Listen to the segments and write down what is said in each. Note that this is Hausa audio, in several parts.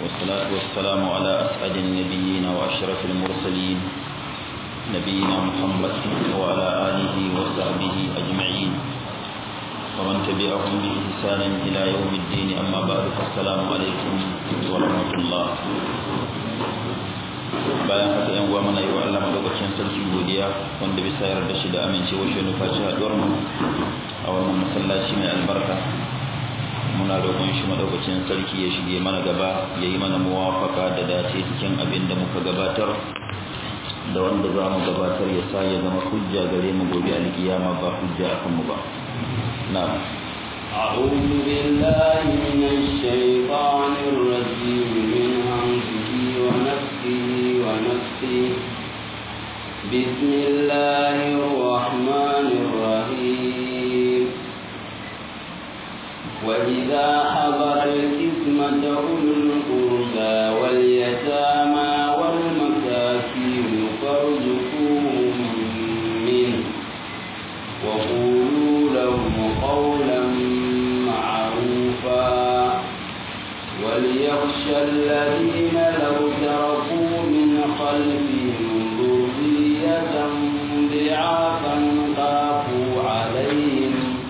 والصلاة والسلام على أسعد النبيين وأشرف المرسلين نبينا محمد وعلى آله وصحبه أجمعين ومن تبعهم بإحسان إلى يوم الدين أما بعد فالسلام عليكم ورحمة الله bayan haka yan uwa mana yi wa Allah madaukakin sarki godiya wanda bisa yarda shi da amincewa shi nufaci haɗuwar mu a wannan masallaci mai albarka muna roƙon shi madaukakin sarki ya shige mana gaba ya yi mana muwafaka da dace cikin abin da muka gabatar da wanda za mu gabatar ya sa ya zama hujja gare mu gobe alkiyama ba hujja akan mu ba na'am أعوذ بالله من الشيطان الرجيم من همزه ونفسه ونفسه بسم الله الرحمن الرحيم وإذا حضر الإثمة أولو القربى واليتامى والمساكين فارزقوهم منه وقولوا لهم قولا معروفا وليخشى الذين لو تركوا من خلفهم ذرية ضعافا خافوا عليهم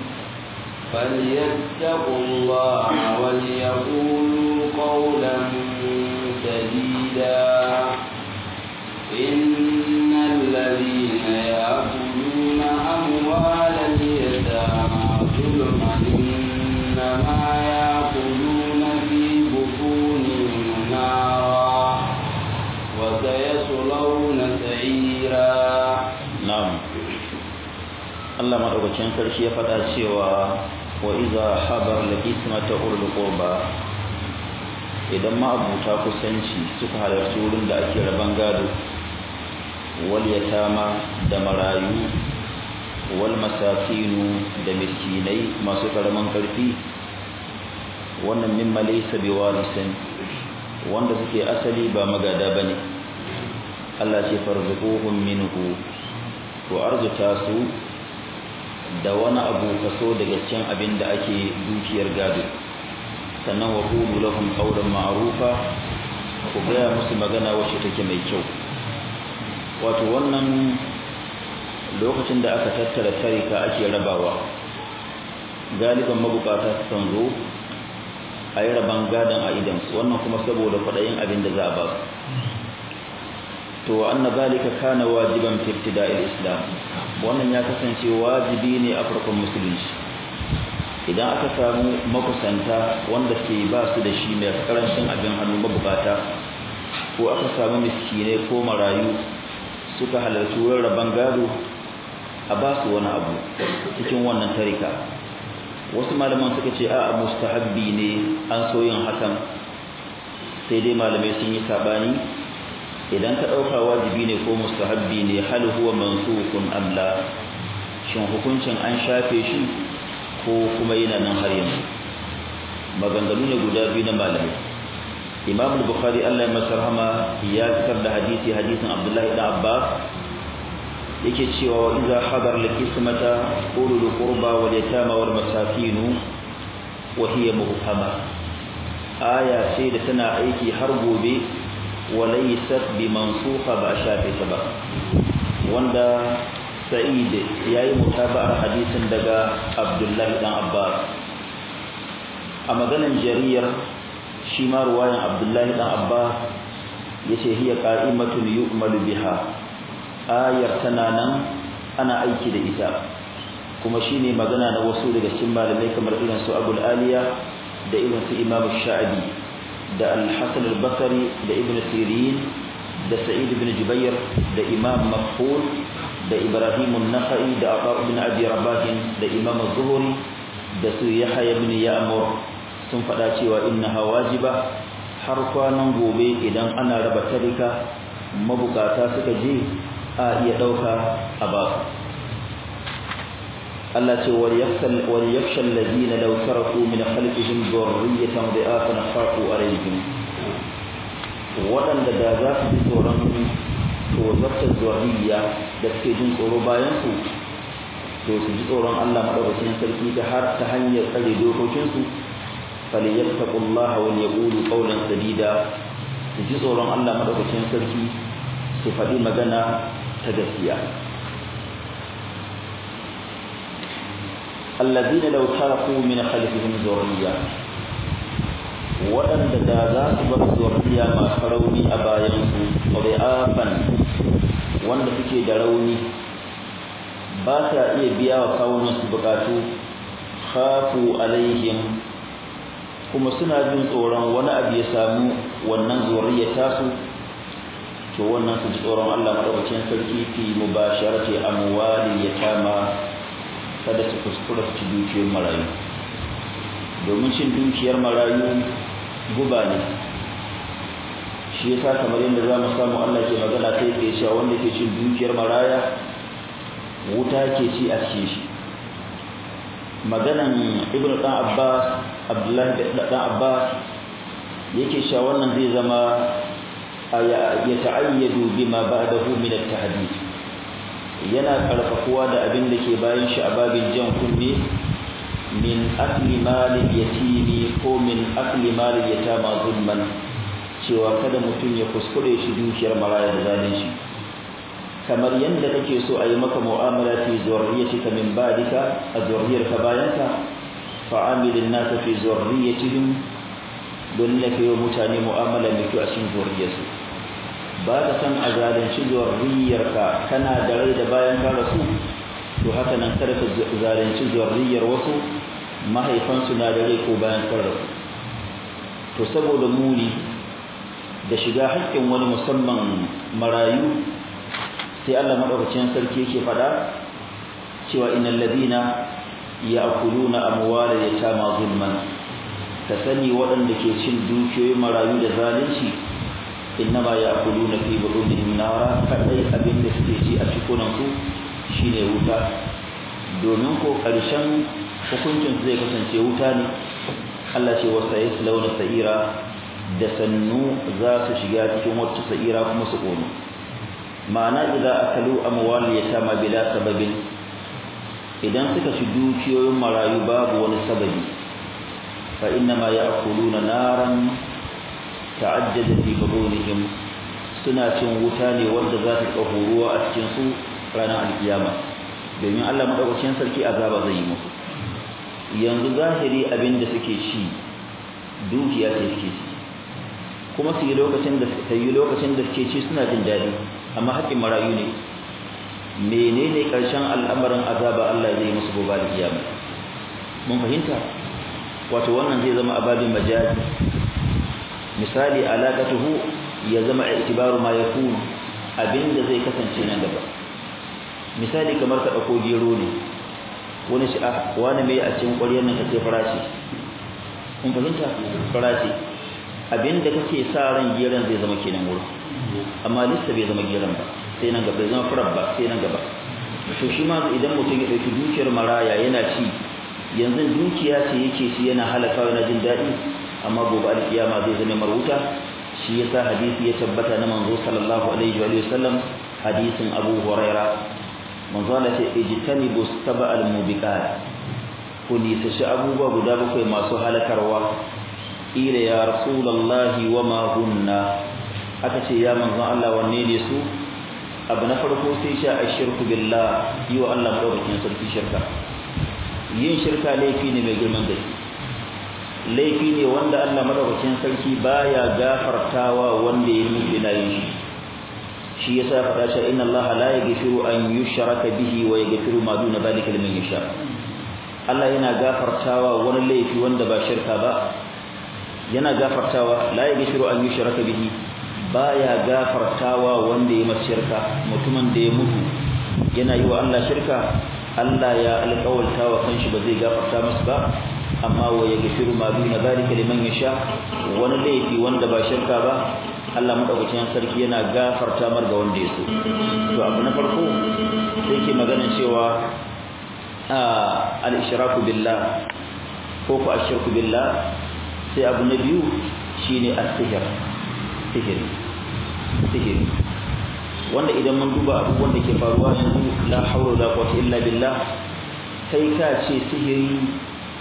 فليتقوا الله وليقولوا قولا سديدا إن الذين يأكلون أموال اليتامى ظلما إنما يأكلون في بطونهم نارا وسيصلون سعيرا na'am Allah madaukakin sarki ya faɗa cewa wa iza habar al-ismata ulul qurba idan ma abuta kusanci suka halarci wurin da ake raban gado wal yatama da marayu wal masakinu da miskinai masu karaman karfi wannan mimma laysa biwarisin wanda suke asali ba magada bane Allah ce farzuquhum minhu to arzuta su da wani abu kaso daga cikin abin da ake dukiyar gado sannan wa qulu lahum qawlan ma'rufa ku gaya musu magana wacce take mai kyau wato wannan lokacin da aka tattara tarika ake rabawa galiban mabukata sukan zo a yi raban gadon a idansu wannan kuma saboda kwaɗayin abin da za a ba su to anna zalika kana wajiban fi ibtida'il islam wannan ya kasance wajibi ne a farkon musulunci idan aka samu makusanta wanda ke ba su da shi mai karancin abin hannu mabukata ko aka samu miskine ko marayu suka halarci wurin rabon gado a ba su wani abu cikin wannan tarika wasu malaman suka ce a mustahabbi ne an so yin hakan sai dai malamai sun yi sabani idan ka ɗauka wajibi ne ko mustahabbi ne hal huwa mansukun am la shin hukuncin an shafe shi ko kuma yana nan har yanzu maganganu ne guda biyu na malamai imam al-bukhari Allah ya masa rahama ya fitar da hadisi hadisin abdullahi ibn abbas yake cewa wa idza hadar al-qismata ulul qurba wal yatama wal masakin wa hiya muhkama aya ce da tana aiki har gobe walaysat bi mansukha ba shafe ta ba wanda sa'id yayi mutaba'ar hadisin daga abdullah dan abbas a maganan jariyar shi ma ruwayan abdullah dan abbas yace hiya qa'imatun yu'malu biha ayar tana nan ana aiki da ita kuma shine magana na wasu daga cikin malamai kamar irin su abul aliya da irin su imam sha'abi da al-Hasan al-Basri da Ibn Sirin da Sa'id ibn Jubair da Imam Maqbul da Ibrahim an-Nakhai da Abu ibn Abi Rabah da Imam az-Zuhri da su Yahya ibn Ya'mur sun faɗa cewa innaha wajiba har kwanan gobe idan ana raba tarika mabukata suka je a iya dauka a ba Allah ce wal yakhshal wal yakhshal ladina law taraku min khalqihim dhurriyatan dha'afan khaqu alayhim wadanda da za su ji tsoron tozartar zuriya da suke jin tsoro bayan su to su ji tsoron Allah madaukakin sarki ta har ta hanyar tsare dokokin su falyattaqullaha wal yaqulu qawlan sadida su ji tsoron Allah madaukakin sarki su faɗi magana ta gaskiya alladhina law taraku min khalfihim dhurriyya waɗanda da za su bar zurriya masu rauni a bayansu ri'afan wanda suke da rauni ba sa iya biya wa kawunansu bukatu khafu alaihim kuma suna jin tsoron wani abu ya samu wannan zurriya tasu to wannan su ji tsoron Allah madaukakin sarki fi mubasharati amwali yatama kada su kuskura su ci dukiyar marayu domin cin dukiyar marayu guba ne shi yasa kamar yadda za mu samu Allah ke magana kai ke cewa wanda ke cin dukiyar maraya wuta ke ci a cikin shi maganan ibn dan abbas abdullahi dan abbas yake cewa wannan zai zama ya ta'ayyadu bima ba'dahu min at-tahdid yana karfafuwa da abin da ke bayan shi a babin jan kunne min akli malil yatimi ko min akli malil yatama zulman cewa kada mutum ya kuskure shi dukiyar maraya da zalunci kamar yadda kake so a yi maka mu'amala fi zurriyatika min ba'dika a zurriyarka bayanka fa'amilin nasa fi zurriyatihim don da kai mutane mu'amala mai kyau a cikin zurriyarsu ba ka san a zalunci zurriyarka kana da rai da bayan ka rasu to haka nan kada ka zalunci zurriyar wasu mahaifansu na da rai ko bayan ka rasu to saboda muni da shiga haƙƙin wani musamman marayu sai Allah madaukakin sarki yake faɗa cewa innal ladina ya'kuluna amwala yatama zulman ka sani waɗanda ke cin dukiyoyin marayu da zalunci innama ya'kuluna fi budunihim nara kadai abin da suke ci a cikunan su shine wuta domin ko ƙarshen hukuncin zai kasance wuta ne Allah ce wasa yaslawna sa'ira da sannu za su shiga cikin wata sa'ira kuma su ƙone ma'ana idan akalu amwal yatama bila sababin idan suka ci dukiyoyin marayu babu wani sababi fa innama ya'kuluna naran ta'ajjada fi budunihim suna cin wuta ne wanda za ta kaho ruwa a cikin su ranar alkiyama domin Allah madaukakin sarki azaba zai yi musu yanzu zahiri abin da suke ci dukiya ce suke ci kuma su yi lokacin da su yi lokacin da suke ci suna jin daɗi amma haƙƙin marayu ne menene ƙarshen al'amarin azaba Allah zai musu gobe da kiyama mun fahimta wato wannan zai zama ababin majazi misali alaqatuhu ya zama i'tibaru ma yakun abinda zai kasance nan gaba misali kamar ka dauko gero ne wani shi ah wani mai a cikin ƙwaryar nan kace farashi kun fahimta farashi abinda kake sa ran geron zai zama kenan wurin amma lissa bai zama geron ba sai nan gaba zama furar ba sai nan gaba to shi ma idan mutum ya dauki dukiyar maraya yana ci yanzu dukiya ce yake ci yana halaka yana jin daɗi amma gobe alkiyama zai zama maruta shi yasa hadisi ya tabbata na manzo sallallahu alaihi wa sallam hadisin Abu Huraira manzo Allah ce ijtanibu sab'al mubiqat ku nisashi abubuwa guda bakwai masu halakarwa ila ya rasulullahi wa ma hunna aka ce ya manzo Allah wanne ne su abu na farko sai sha ashirku billah yi wa Allah madaukakin sarki shirka yin shirka laifi ne mai girman gaske laifi ne wanda Allah madaukakin sarki baya gafartawa wanda ya mutu yana yin shi shi yasa faɗa cewa inna Allah la yaghfiru an yushraka bihi wa yaghfiru ma duna dhalika liman yasha Allah yana gafartawa wani laifi wanda ba shirka ba yana gafartawa la yaghfiru an yushraka bihi baya gafartawa wanda ya masa shirka mutumin da ya mutu yana yi wa Allah shirka Allah ya alƙawalta wa kanshi ba zai gafarta masa ba amma wa yaghfiru ma duna zalika liman yasha wani laifi wanda ba shirka ba Allah madaukakin sarki yana gafarta mar ga wanda ya so to abu na farko sai ke magana cewa al-ishraku billah ko ko ashirku billah sai abu na biyu shine as-sihr sihiri sihiri wanda idan mun duba abubuwan da ke faruwa yanzu la haula wala quwwata illa billah kai ka ce sihiri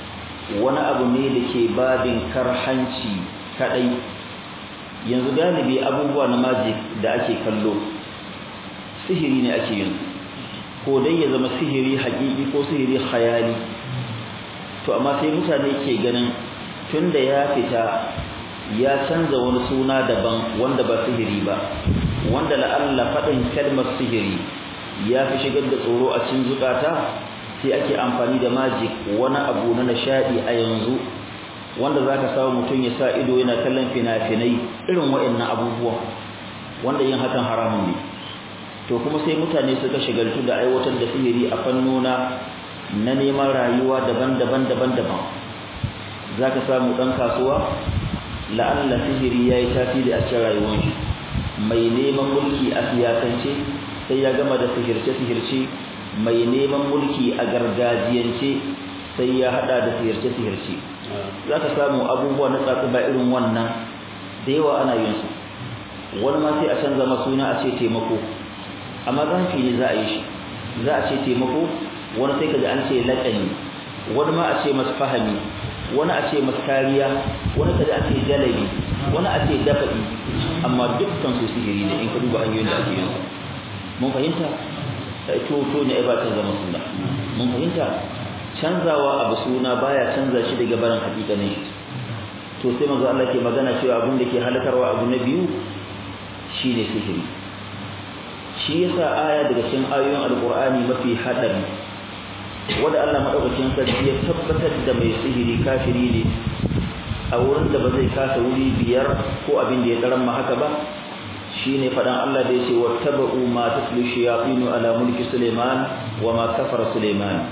wani abu ne da ke babin karhanci kadai yanzu galibi abubuwa na magic da ake kallo sihiri ne ake yin ko dai ya zama sihiri haƙiƙi ko sihiri khayali to amma sai mutane ke ganin tunda ya fita ya canza wani suna daban wanda ba sihiri ba wanda la'alla faɗin kalmar sihiri ya fi shigar da tsoro a cikin zukata sai ake amfani da magic wani abu na nishadi a yanzu wanda zaka samu mutum ya sa ido yana kallon fina-finai irin waɗannan abubuwa wanda yin hakan haramun ne to kuma sai mutane suka shigaltu da aiwatar da sihiri a fannona na neman rayuwa daban-daban daban-daban zaka samu dan kasuwa la'alla sihiri yayi tasiri a cikin rayuwar shi mai neman mulki a siyasance sai ya gama da sihirce-sihirce mai neman mulki a gargajiyance sai ya hada da sihirce-sihirce za ka samu abubuwa na ba irin wannan da yawa ana yin su wani ma sai a canza ma suna a ce taimako amma zafi ne za a yi shi za a ce taimako wani sai ka ji an ce laƙani wani ma a ce masu fahami wani a ce masu kariya wani ka ji a ce jalabi wani a ce dafa'i amma dukkan su sihiri ne in ka duba hanyoyin da ake yin su mun fahimta to to ne ba ta zama suna mun fahimta canzawa abu suna baya canza shi daga barin hakikanin shi to sai manzo Allah ke magana cewa abin da ke halakarwa abu na biyu shine sihiri shi yasa aya daga cikin ayoyin alqur'ani mafi hadari wanda Allah madaukakin sarki ya tabbatar da mai sihiri kafiri ne a wurin da ba zai kasa wuri biyar ko abin da ya daran ma haka ba shine fadan Allah da yace wattaba'u ma tatlu shayatinu ala mulki Sulaiman wa ma kafara Sulaiman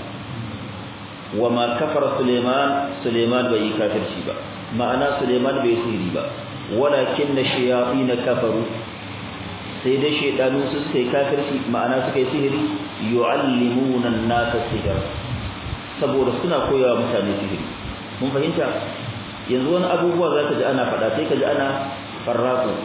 wa ma kafara Sulaiman Sulaiman bai kafirci ba ma'ana Sulaiman bai sihiri ba walakin shayatin kafaru sai dai shaydanu su suka yi kafirci ma'ana suka yi sihiri yu'allimuna an-nasa sihr saboda suna koyawa mutane sihiri mun fahimta yanzu wani abubuwa zaka ji ana faɗa sai ka ji ana farraku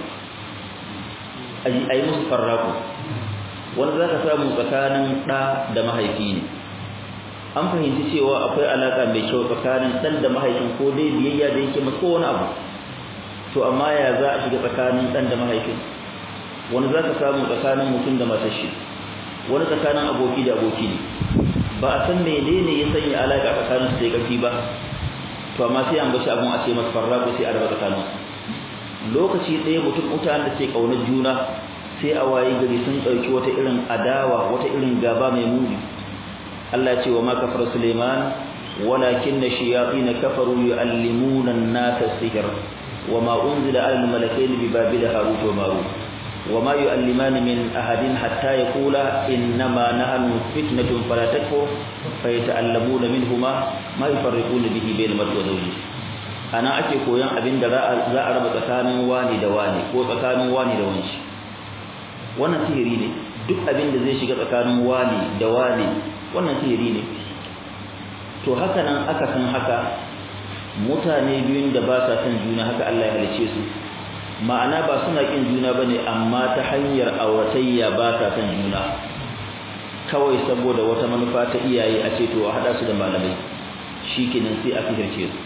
a yi musu farraku wanda za ka samu tsakanin ɗa da mahaifi ne an fahimci cewa akwai alaƙa mai kyau tsakanin ɗan da mahaifin ko dai biyayya da yake masu wani abu to amma ya za a shiga tsakanin ɗan da mahaifin wani za ka samu tsakanin mutum da matar shi wani tsakanin aboki da aboki ne ba a san menene ya sanya alaƙa tsakanin su da ƙarfi ba to amma sai an bashi abun a ce masa farraku sai a raba tsakaninsu lokaci ɗaya mutum mutanen da ke ƙaunar juna sai a waye gari sun ɗauki wata irin adawa wata irin gaba mai muni Allah ya ce wa ma kafar Suleiman walakin na shayatin kafaru yu'allimuna an-nasa sihr wa ma unzila 'ala al-malakaini bi babila harut wa marut wa ma yu'allimani min ahadin hatta yaqula innama nahnu fitnatun fala takfur fayata'allamuna minhuma ma yufarriquna bihi bayna al-mar'i wa zawjihi ana ake koyon abin da za a raba tsakanin wani da wani ko tsakanin wani da wani wannan sihiri ne duk abin da zai shiga tsakanin wani da wani wannan sihiri ne to haka nan aka san haka mutane biyun da ba sa son juna haka Allah ya halice su ma'ana ba suna kin juna bane amma ta hanyar auratayya ba sa son juna kawai saboda wata manufa ta iyaye a ce to a hada su da malamai shikenan sai a fihirce su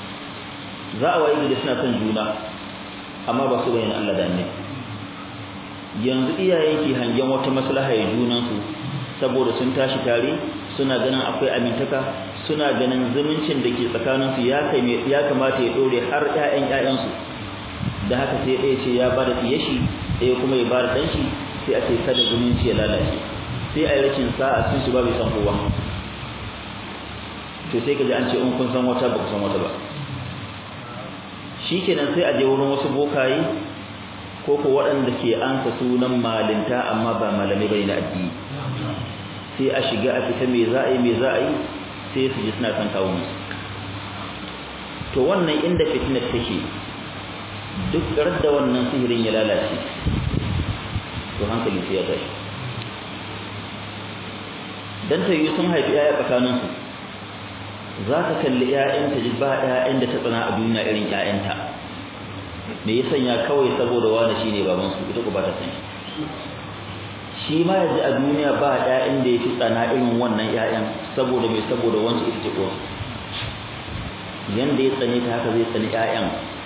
za a waye da suna son juna amma ba su bayyana Allah da annabi yanzu iyaye ke hangen wata maslaha ya junan su saboda sun tashi tare suna ganin akwai amintaka suna ganin zumuncin da ke tsakanin su ya kai ya kamata ya dore har ƴaƴan ƴaƴan su da haka sai ɗaya ce ya bada tiyashi ɗaya kuma ya bada dan shi sai a ce kada zumunci ya lalace sai a yi rashin sa'a sun su ba bai san kowa to sai ka ji an ce in kun san wata ba ku san wata ba shikenan sai a je wurin wasu bokaye ko ko waɗanda ke ansa sunan malinta amma ba malamai bane na addini sai a shiga a fita me za a yi me za a yi sai su ji suna kan kawo musu to wannan inda fitnar take duk da wannan sihirin ya lalace to hankali sai ya tashi dan ta yi sun haifi yaya tsakaninsu za ka kalli ‘ya'yanta ji ba ‘ya'yan da ta tsana a duniya irin ‘ya'yanta me ya sanya kawai saboda wani shi ne babansu ita ku ba ta san shi ma ya ji a duniya ba ‘ya'yan da ya fi tsana irin wannan ‘ya'yan saboda mai saboda wancan ita ce kowace yanda ya tsane ta haka zai tsani ƴaƴan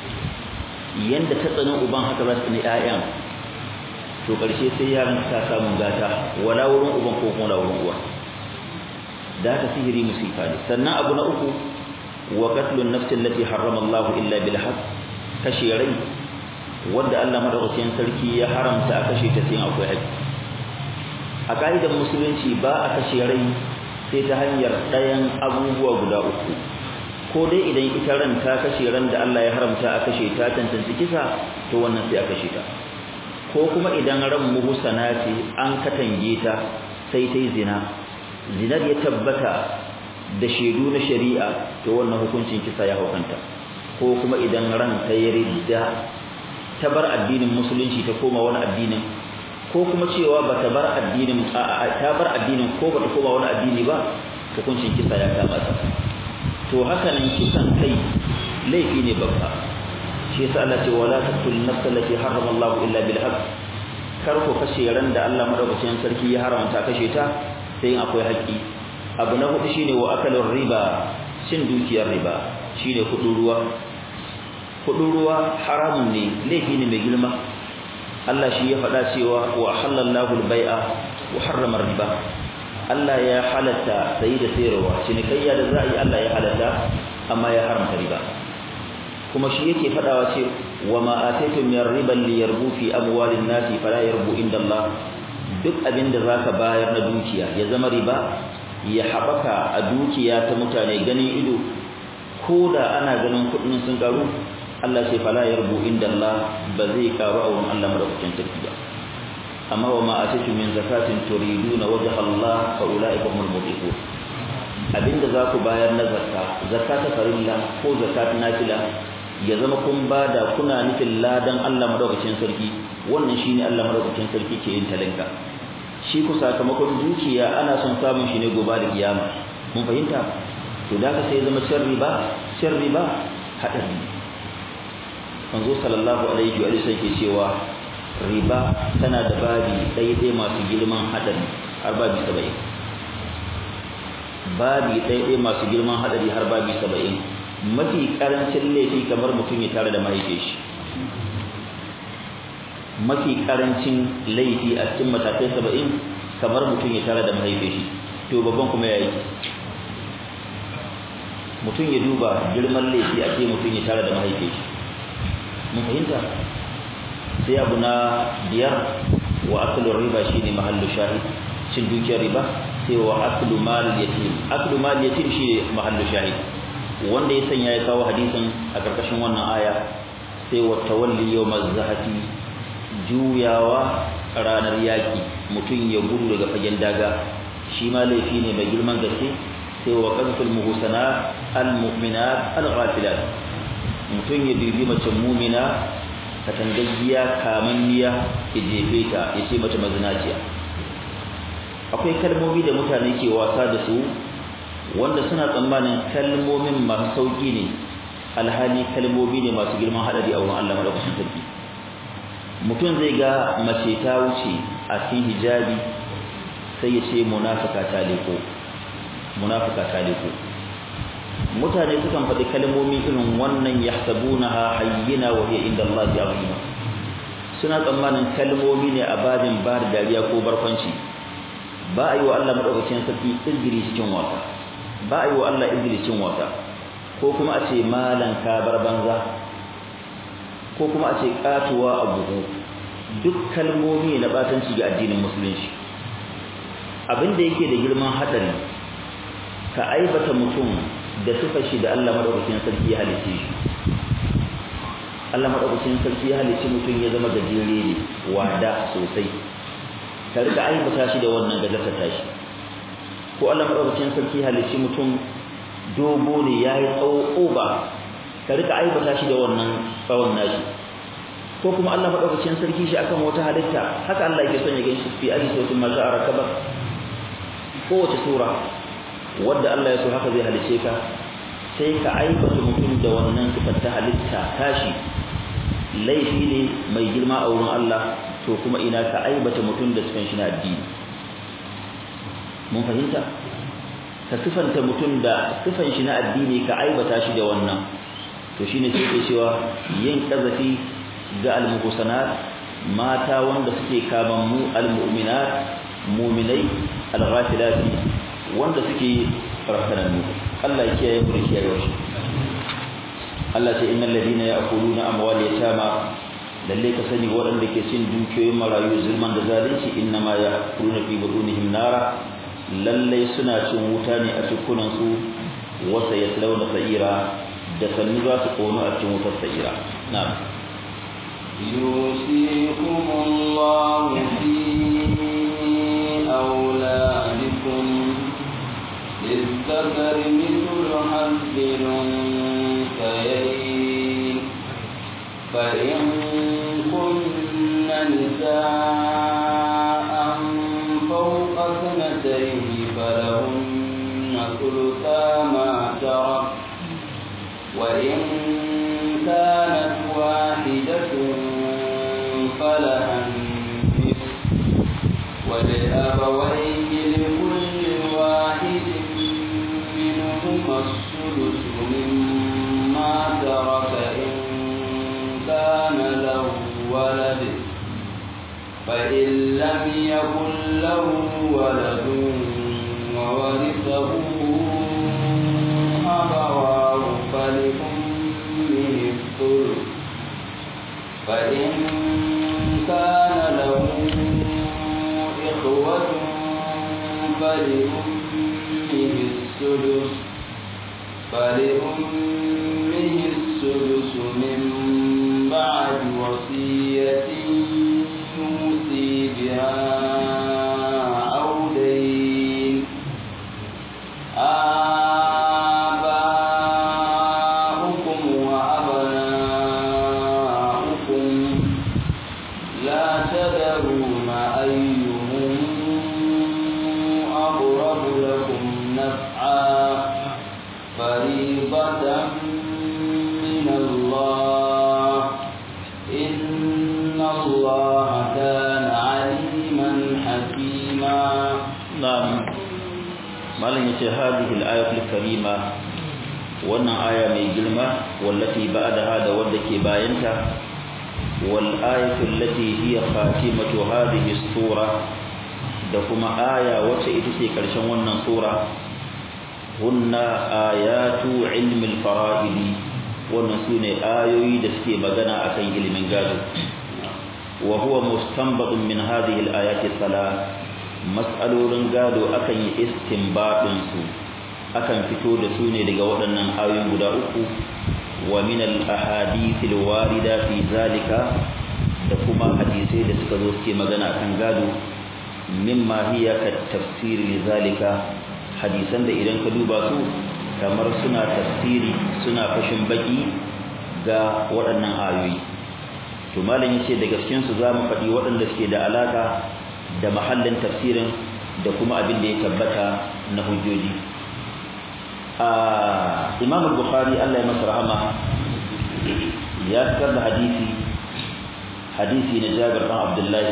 yanda ta tsani uban haka za su tsani ƴaƴan to karshe sai yaran ta samu gata wala wurin uban ko kuma wurin uwa da haka sihiri musifa ne sannan abu na uku wa qatlun nafsi allati harrama Allah illa bil haqq kashe rai wanda Allah madaukakin sarki ya haramta a kashe ta sai akwai haƙƙi a ka'idar musulunci ba a kashe rai sai ta hanyar ɗayan abubuwa guda uku ko dai idan ita ran ta kashe ran da Allah ya haramta a kashe ta tantance kisa to wannan sai a kashe ta ko kuma idan ran muhsana ce an katange ta sai ta yi zina zinar ya tabbata da shaidu na shari'a to wannan hukuncin kisa ya hukanta ko kuma idan ran ta yi ridda ta bar addinin musulunci ta koma wani addinin ko kuma cewa bata bar addinin ta bar addinin ko bata koma wani addini ba hukuncin kisa ya kama ta to haka nan kisan kai laifi ne babba shi yasa Allah ce wala taqtul nafsa allati harrama Allah illa bil haqq kar ku kashe ran da Allah madaukakin sarki ya haramta kashe ta sai akwai haƙƙi abu na hudu shine wa akalur riba cin dukiyar riba shine kudin ruwa kudin ruwa haramun ne laifi ne mai girma Allah shi ya faɗa cewa wa halallahu al-bai'a wa harrama riba Allah ya halatta sayi da sayarwa cinikayya da za a yi Allah ya halatta amma ya haramta riba kuma shi yake faɗawa ce wa ma ataytum min riban li yarbu fi amwalin nasi fala yarbu inda Allah duk abin da zaka bayar na dukiya ya zama riba ya haɓaka a dukiya ta mutane ganin ido ko da ana ganin kuɗin sun karu Allah sai fala yarbu inda Allah ba zai karu a wurin Allah madaukakin sarki ba amma wa ma atatu min zakatin turiduna wajha Allah fa ulaika humul mudhiqun abinda za ku bayar na zakka zakka ta farilla ko zakat nafila ya zama kun bada kuna nufin ladan Allah madaukakin sarki wannan shine Allah madaukakin sarki ke yin talinka shi ku sakamakon dukiya ana son samun shi ne gobe da kiyama mun fahimta to da ka sai zama cin riba cin riba hadari manzo sallallahu alaihi wa sallam ke cewa riba tana da babi ɗaya masu girman hadari har babi 70 babi ɗaya masu girman hadari har babi 70 mafi karancin laifi kamar mutum ya tare da mahaifin shi mafi karancin laifi a cikin matakai 70 kamar mutum ya tare da mahaifin shi to babban kuma yayi mutum ya duba girman laifi a ce mutum ya tare da mahaifin shi mun fahimta sai abu na biyar wa aklu riba shine mahallu shahid cin dukiyar riba sai wa aklu mal yatim aklu mal yatim shine mahallu shahid wanda ya sanya ya kawo hadisin a karkashin wannan aya sai wa tawalli yawmaz zahati juyawa ranar yaki mutum ya gudu daga fagen daga shi ma laifi ne mai girman gaske sai wa qazful muhsanat al mu'minat al ghafilat mutum ya dubi mace mumina katangaggiya kamanniya ya jefe ta ya ce mace mazinaciya akwai kalmomi da mutane ke wasa da su wanda suna tsammanin kalmomin masu sauki ne alhali kalmomi ne masu girman hadari a wurin Allah madaukakin sarki mutum zai ga mace ta wuce a cikin hijabi sai ya ce munafika ta leko munafika ta leko mutane sukan faɗi kalmomi irin wannan yahsabunaha hayyina wa hiya inda Allah azima suna tsammanin kalmomi ne a babin bar dariya ko barkwanci ba a yi wa Allah madaukakin sarki izgiri cikin wasa ba a yi wa Allah izgiri cikin wasa ko kuma a ce malan ka bar banza ko kuma a ce katuwa a buhu duk kalmomi na batanci ga addinin musulunci abin da yake da girman hadari ka aibata mutum da sifar shi da Allah madaukakin sarki ya halice shi Allah madaukakin sarki ya halice mutum ya zama gajere ne wada sosai ka rika aibata shi da wannan gajarta tashi ko Allah madaukakin sarki ya halice mutum dogo ne yayi tsawo oba ka rika aibata shi da wannan tsawon nashi ko kuma Allah madaukakin sarki shi akan wata halitta haka Allah yake son ya ganshi fi aji sautin ma za'a rakaba kowace sura wadda Allah ya so haka zai halice ka sai ka aibata mutum da wannan sifar ta halitta tashi laifi ne mai girma a wurin Allah to kuma ina ka aibata mutum da sifan shi na addini mun fahimta ka sifanta mutum da sifan shi na addini ka aibata shi da wannan to shine sai ke cewa yin kazafi ga al-muhsanat mata wanda suke kaman mu al-mu'minat mu'minai al-ghafilati wanda suke farkananu Allah ya kiyaye mu da kiyaye shi Allah ce innal ladina ya'kuluna amwal yatama lalle ka sani waɗanda ke cin dukiyoyin marayu zulman da zalunci innama ya'kuluna fi budunihim nara lalle suna cin wuta ne a cikunan su wasa yaslawna sa'ira da sannu za su kono a cikin wutar sa'ira na'am يوصيكم الله في أولادكم للذكر مثل حظ الأنثيين فإن كن نساء فوق اثنتين فلهن ثلثا ما ترك وإن كانت واحدة فلها النصف ولأبويه لكل واحد منهما السدس مما ترك إن كان له ولد فإن لم يكن له ولد وورثه أبواه فلأمه الثلث فإن كان له إخوة فلأمه السدس فلأمه السدس من بعد وصية يوصي بها أو دين آباؤكم وأبناؤكم لا تدرون أيهم أقرب لكم نفعا فريضة من الله إن الله كان عليما حكيما نعم malam yace hadhihi al-ayatul karima wannan aya mai girma wallati ba'daha da wanda ke bayanta wal ayatu allati hiya khatimatu hadhihi as-sura da kuma aya wacce ita ce karshen wannan sura hunna ayatu ilmi al-fara'id wannan sune ayoyi da suke magana akan ilimin gado wa huwa mustanbadun min hadhihi al-ayati thalath mas'alolin gado akan yi istinbadin su akan fito da su ne daga waɗannan ayoyin guda uku wa min al-ahadith al-warida fi zalika da kuma hadisai da suka zo suke magana kan gado mimma hiya ka tafsir li zalika hadisan da idan ka duba su kamar suna tafsiri suna fashin baki ga waɗannan ayoyi to malam yace daga cikin su zamu faɗi waɗanda suke da alaka da mahallin tafsirin da kuma abin da ya tabbata na hujjoji a Imam Bukhari Allah ya masa rahama ya fitar da hadisi hadisi na Jabir bin Abdullah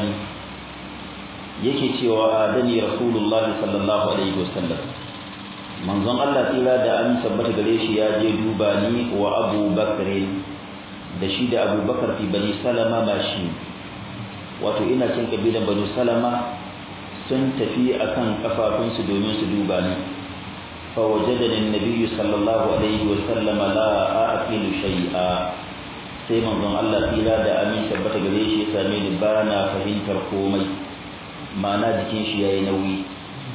yake cewa dani Rasulullah sallallahu alaihi wasallam manzon Allah tsira da an tabbata gare shi ya je duba ni wa Abu Bakr da shi da Abu Bakar fi Bani Salama ba shi wato ina cin kabilan banu salama sun tafi akan kafafunsu domin su duba ni fa wajadani annabi sallallahu alaihi wa sallama la aqilu shay'a sai manzon Allah tsira da amin tabbata gare shi ya same ni ba na fahimtar komai ma'ana jikin shi yayi nauyi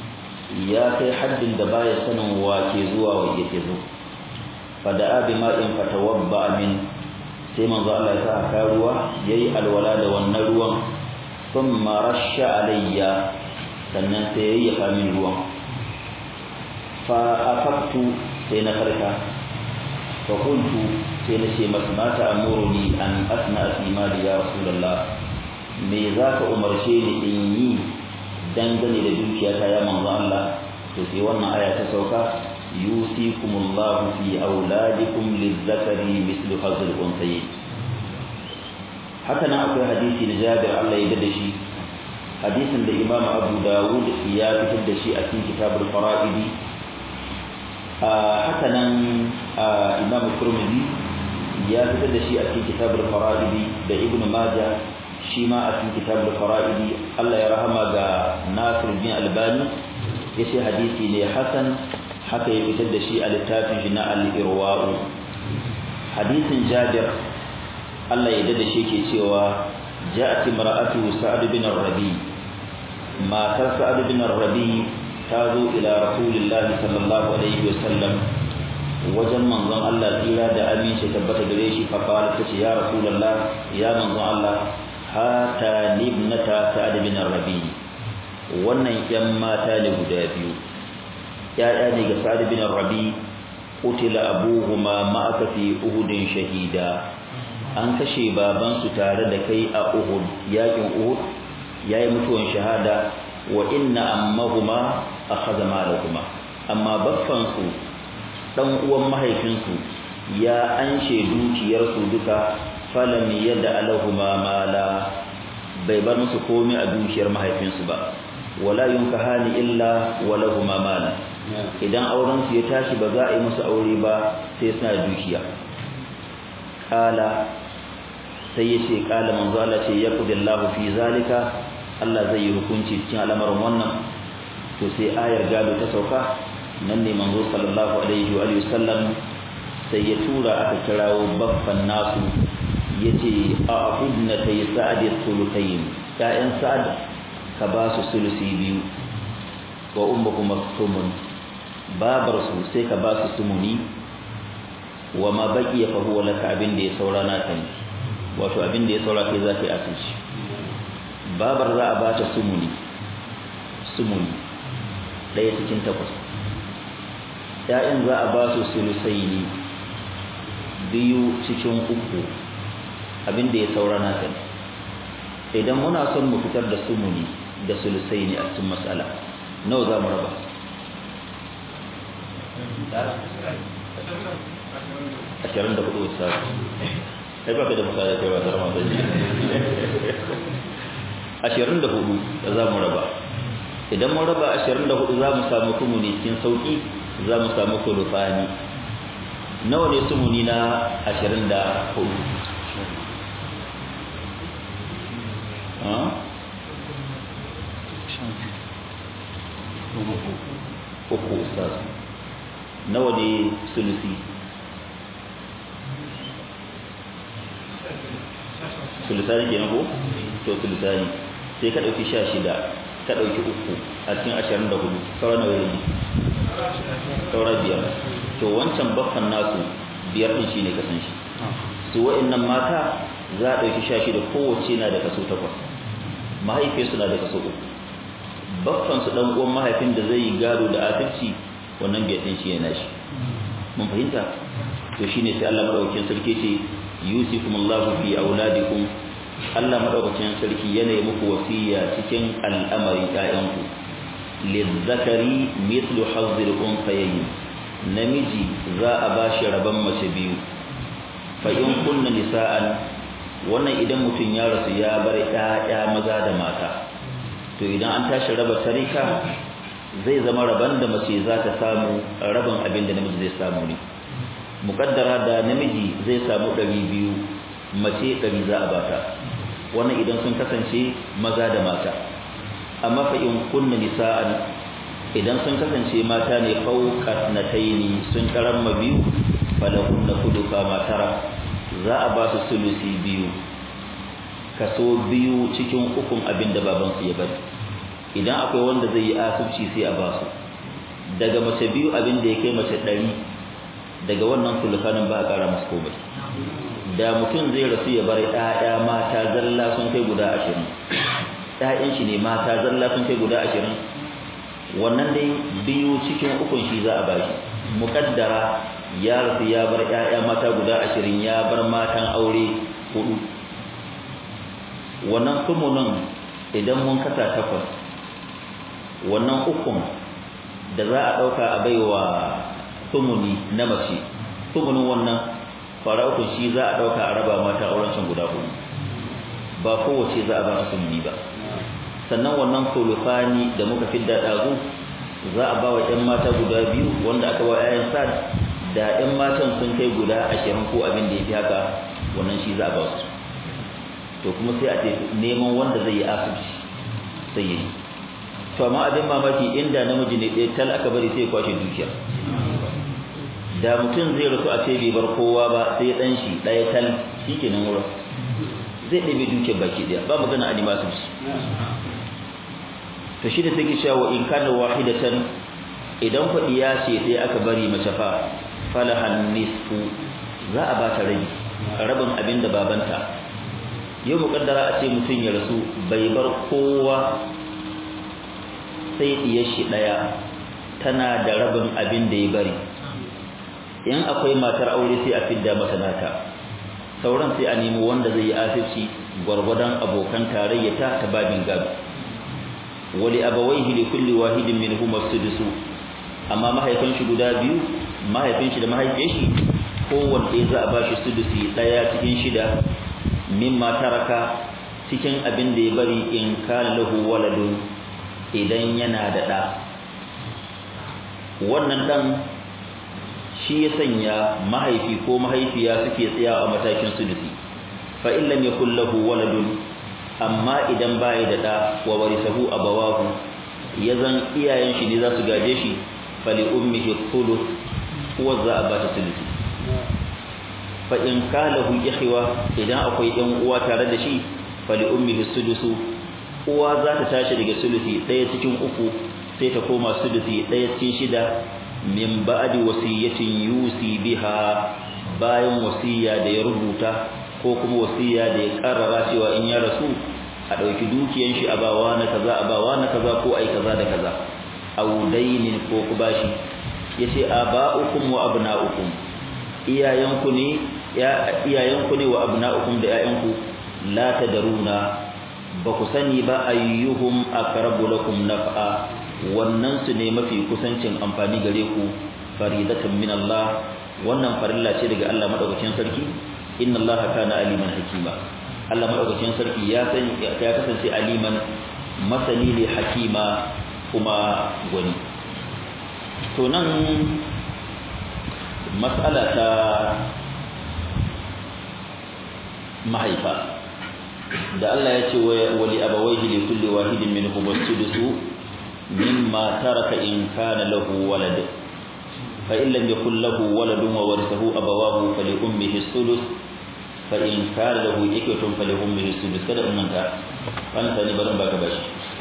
ya kai haddin da baya sanin wa ke zuwa wa yake zo fa da abi ma'in fatawabba min sai manzo Allah ya sa ka ruwa yayi alwala da wannan ruwan thumma rasha alayya sannan sai yayi ya min ruwan fa afaktu sai na farka fa kuntu sai na ce masa mata amuruni an asna fi mali ya rasulullah me za ka umarce ni in yi dangane da dukiyata ya manzo Allah to sai wannan aya ta sauka yusikumullahu fi auladikum lizzakari mislu hazil unsayi haka nan akwai hadisi na Jabir Allah ya da shi hadisin da Imam Abu Dawud ya fitar da shi a cikin kitabul fara'idi haka nan imam turmizi ya fitar da shi a cikin kitabul fara'idi da ibn majah shi ma a cikin kitabul fara'idi Allah ya rahama ga Nasir bin Albani yace hadisi ne hasan haka ya fitar da shi a littafin shi na al-irwa'u hadisin Jabir Allah ya dade shi ke cewa ja'at imra'atu Sa'd bin Rabi matar Sa'd bin Rabi ta zo ila Rasulillahi sallallahu alaihi wasallam wajen manzon Allah tsira da aminci tabbata gare shi fa qala tace ya Rasulullah ya manzon Allah hata libnata Sa'd bin Rabi wannan yan mata ne guda biyu ya'ya ne ga Sa'd bin Rabi qutila abuhuma ma'aka fi uhudin shahida an kashe babansu tare da kai a Uhud yakin Uhud yayi mutuwan shahada wa inna ammahuma akhadha malahuma amma baffan su dan uwan mahaifinsu ya anshe dukiyar su duka falam yada alahuma mala bai bar musu komai a dukiyar mahaifinsu ba wala yunkahani illa walahuma mala idan auren su ya tashi ba za a yi musu aure ba sai suna dukiya kala sai ya ce kala manzo Allah ce ya kudillahu fi zalika Allah zai yi hukunci cikin al'amarin wannan to sai ayar gado ta sauka nan ne manzo sallallahu alaihi wa alihi sallam sai ya tura aka kirawo baffan nasu yace a ahudna tay sa'ad thuluthayn ya'yan sa'ad ka ba su sulusi biyu wa ummukum maktumun babar su sai ka ba su sumuni wa ma baqiya fa huwa laka abin da ya saura na kan wato abin da ya saura kai zaka yi asirci babar za a ba ta sumuni sumuni ɗaya cikin takwas ‘ya'yan za a ba su sulusai ne biyu cikin uku abin da ya saura na kan idan muna son mu fitar da sumuni da sulusai ne a cikin matsala nawa za mu raba ashirin da hudu wasu kai ba ka da misali kai ba tare masu ashirin da hudu da za mu raba idan mun raba ashirin da hudu za mu samu sumuni cikin sauki za mu samu kulufani nawa ne sumuni na ashirin da hudu uku ustaz nawa ne sulusi sulusani ke ko to sulusani sai ka ɗauki sha shida ka ɗauki uku a cikin ashirin da hudu sauran nawa yanzu saura biyar to wancan baffan nasu biyar ɗin shi ne kasan shi su wa'annan mata za a ɗauki sha shida kowace na da kaso takwas mahaifiyarsu na da kaso uku baffan su ɗan uwan mahaifin da zai yi gado da asirci wannan biyar ɗin shi yana shi mun fahimta to shine sai Allah madaukakin sarki ce yusikumullahu fi auladikum Allah madaukakin sarki yana yi muku wasiya cikin al'amarin ƴaƴanku lizzakari mithlu hazzil unsayayn namiji za a bashi rabon mace biyu fa in kunna nisa'an wannan idan mutum ya rasu ya bar ƴaƴa maza da mata to idan an tashi raba tarika zai zama rabon da mace za ta samu rabin abin da namiji zai samu ne mukaddara da namiji zai samu ɗari biyu mace ɗari za a bata wannan idan sun kasance maza da mata amma fa in kunna nisa'an idan sun kasance mata ne fauqat nataini sun karamma biyu falahunna kuduka matara za a ba su sulusi biyu kaso biyu cikin ukun abin da baban su ya bari idan akwai wanda zai yi asubci sai a ba su daga mace biyu abin da ya kai mace ɗari daga wannan sulukanin ba a ƙara masu komai da mutum zai rasu ya bar ƴaƴa mata zalla sun kai guda ashirin ƴaƴan shi ne mata zalla sun kai guda ashirin wannan dai biyu cikin ukun shi za a bashi muƙaddara ya rasu ya bar ƴaƴa mata guda ashirin ya bar matan aure hudu wannan sumunin idan mun kasa takwas wannan ukun da za a ɗauka a baiwa sumuni na mace sumunin wannan fara uku shi za a dauka a raba mata auren can guda hudu ba kowace za a ba sumuni ba sannan wannan sulufani da muka fidda dazu za a ba wa ƴan mata guda biyu wanda aka ba ƴaƴan sad da ƴan matan sun kai guda ashirin ko abin da ya fi haka wannan shi za a ba su to kuma sai a ce neman wanda zai yi asibiti sai yi to amma abin mamaki inda namiji ne ɗaya tal aka bari sai ya kwashe dukiya da mutum zai rasu a ce bai bar kowa ba sai ɗan shi ɗaya tal shi kenan wurin zai ɗabe dukiyar baki ɗaya ba magana a nima asibiti to shi da take cewa in kana wahidatan idan faɗi ya ce sai aka bari mace fa falahan nisfu za a ba ta rabi rabin abin da babanta yau mukaddara a ce mutum ya rasu bai bar kowa sai diyar shi daya tana da rabin abin da ya bari in akwai matar aure sai a fidda masa nata sauran sai a nemi wanda zai yi asirci gwargwadon abokan tarayyata ta babin gado wali abawaihi li kulli wahidin minhum as-sudusu amma mahaifin shi guda biyu mahaifin shi da mahaifiyar shi kowanne za a bashi sudusi daya cikin shida mimma taraka cikin abin da ya bari in kana lahu waladun idan yana da da wannan dan shi ya sanya mahaifi ko mahaifiya suke tsaya a matakin sudusi fa in lam yakul lahu waladun amma idan bai da da wa warisahu abawahu yazan iyayen shi ne za su gaje shi fali ummihi thuluth huwa za a bata sudusi fa in kalahu ihwa idan akwai ɗan uwa tare da shi fali ummihi sudusu uwa za ta tashi daga sulusi ɗaya cikin uku sai ta koma sulusi ɗaya cikin shida min ba'di wasiyatin yusi biha bayan wasiya da ya rubuta ko kuma wasiya da ya karrara cewa in ya rasu a ɗauki dukiyan shi a bawa na kaza a bawa na kaza ko ai kaza da kaza aw dainin ko ku bashi yace aba'ukum wa abna'ukum iyayenku ne ya iyayenku ne wa abna'ukum da ƴaƴanku la tadaruna ba ku sani ba ayyuhum aqrabu lakum naf'a wannan su ne mafi kusancin amfani gare ku faridatan min Allah wannan farilla ce daga Allah madaukakin sarki inna Allah kana aliman hakima Allah madaukakin sarki ya sani ya kasance aliman masani ne hakima kuma gwani to nan mas'ala ta mahaifa da Allah ya ce wali abawaihi li kulli wahidin minhum as-sudusu mimma taraka in kana lahu walad fa in lam yakul lahu waladun wa warithahu abawahu fali ummihi as-sudus fa in kana lahu ikwatun fali ummihi as-sudus kada umman ta wannan sani barin baka bashi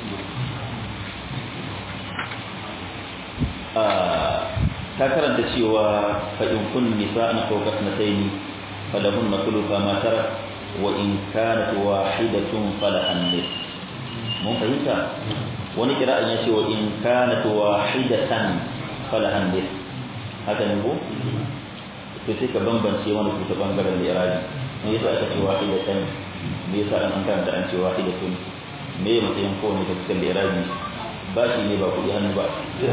ta karanta cewa fa in kun nisa'an fawqa sanatayn falahunna thulutha ma tarak wa in kanat wahidatun falahan nis mun fahimta wani kira'an yace wa in kanat wahidatan falahan nis haka ne ko to sai ka bambance wani ku ta bangaren lirabi me yasa aka ce wahidatan me yasa an karanta an ce wahidatun me ya matsayin kowane ta cikin lirabi ba shi ne ba kuɗi hannu ba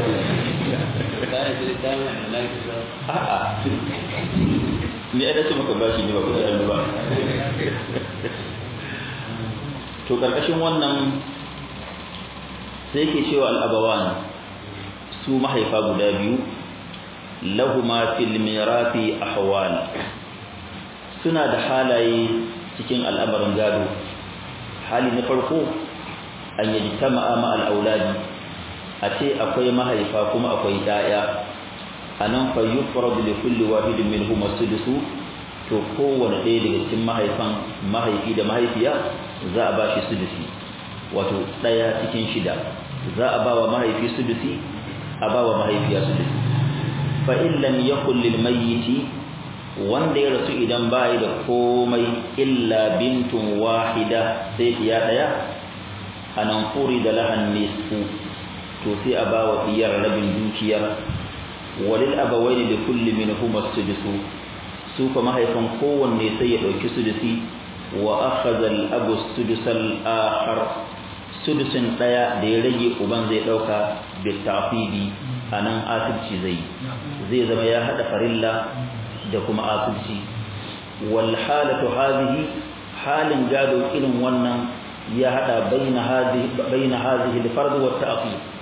a'a ni ai dace maka bashi ne ba kuɗi hannu ba to karkashin wannan sai yake cewa al'abawan su mahaifa guda biyu lahuma fil mirathi ahwal suna da halaye cikin al'amarin gado hali na farko an yi tama'a ma al'auladi a ce akwai mahaifa kuma akwai ɗaya a nan fa yi da kulli wahidin min huma sudusu to kowane ɗaya daga cikin mahaifan mahaifi da mahaifiya za a ba shi sudusi wato ɗaya cikin shida za a ba wa mahaifi sudusi a ba wa mahaifiya sudusi fa in lam yakul lil mayyiti wanda ya rasu idan bai da komai illa bintun wahida sai ya ɗaya anan furi da lahan nisfu to sai a ba wa iyar rabin dukiyar walil abawaini da kulli minhum as-sudusu su kuma mahaifan kowanne sai ya dauki sudusi wa akhadha al-abu sudusal akhar sudusin daya da ya rage uban zai dauka bi tafidi anan asibci zai zai zama ya hada farilla da kuma asibci wal halatu hadhihi halin gado irin wannan ya hada baina hadhihi baina hadhihi al-fard wa ta'qib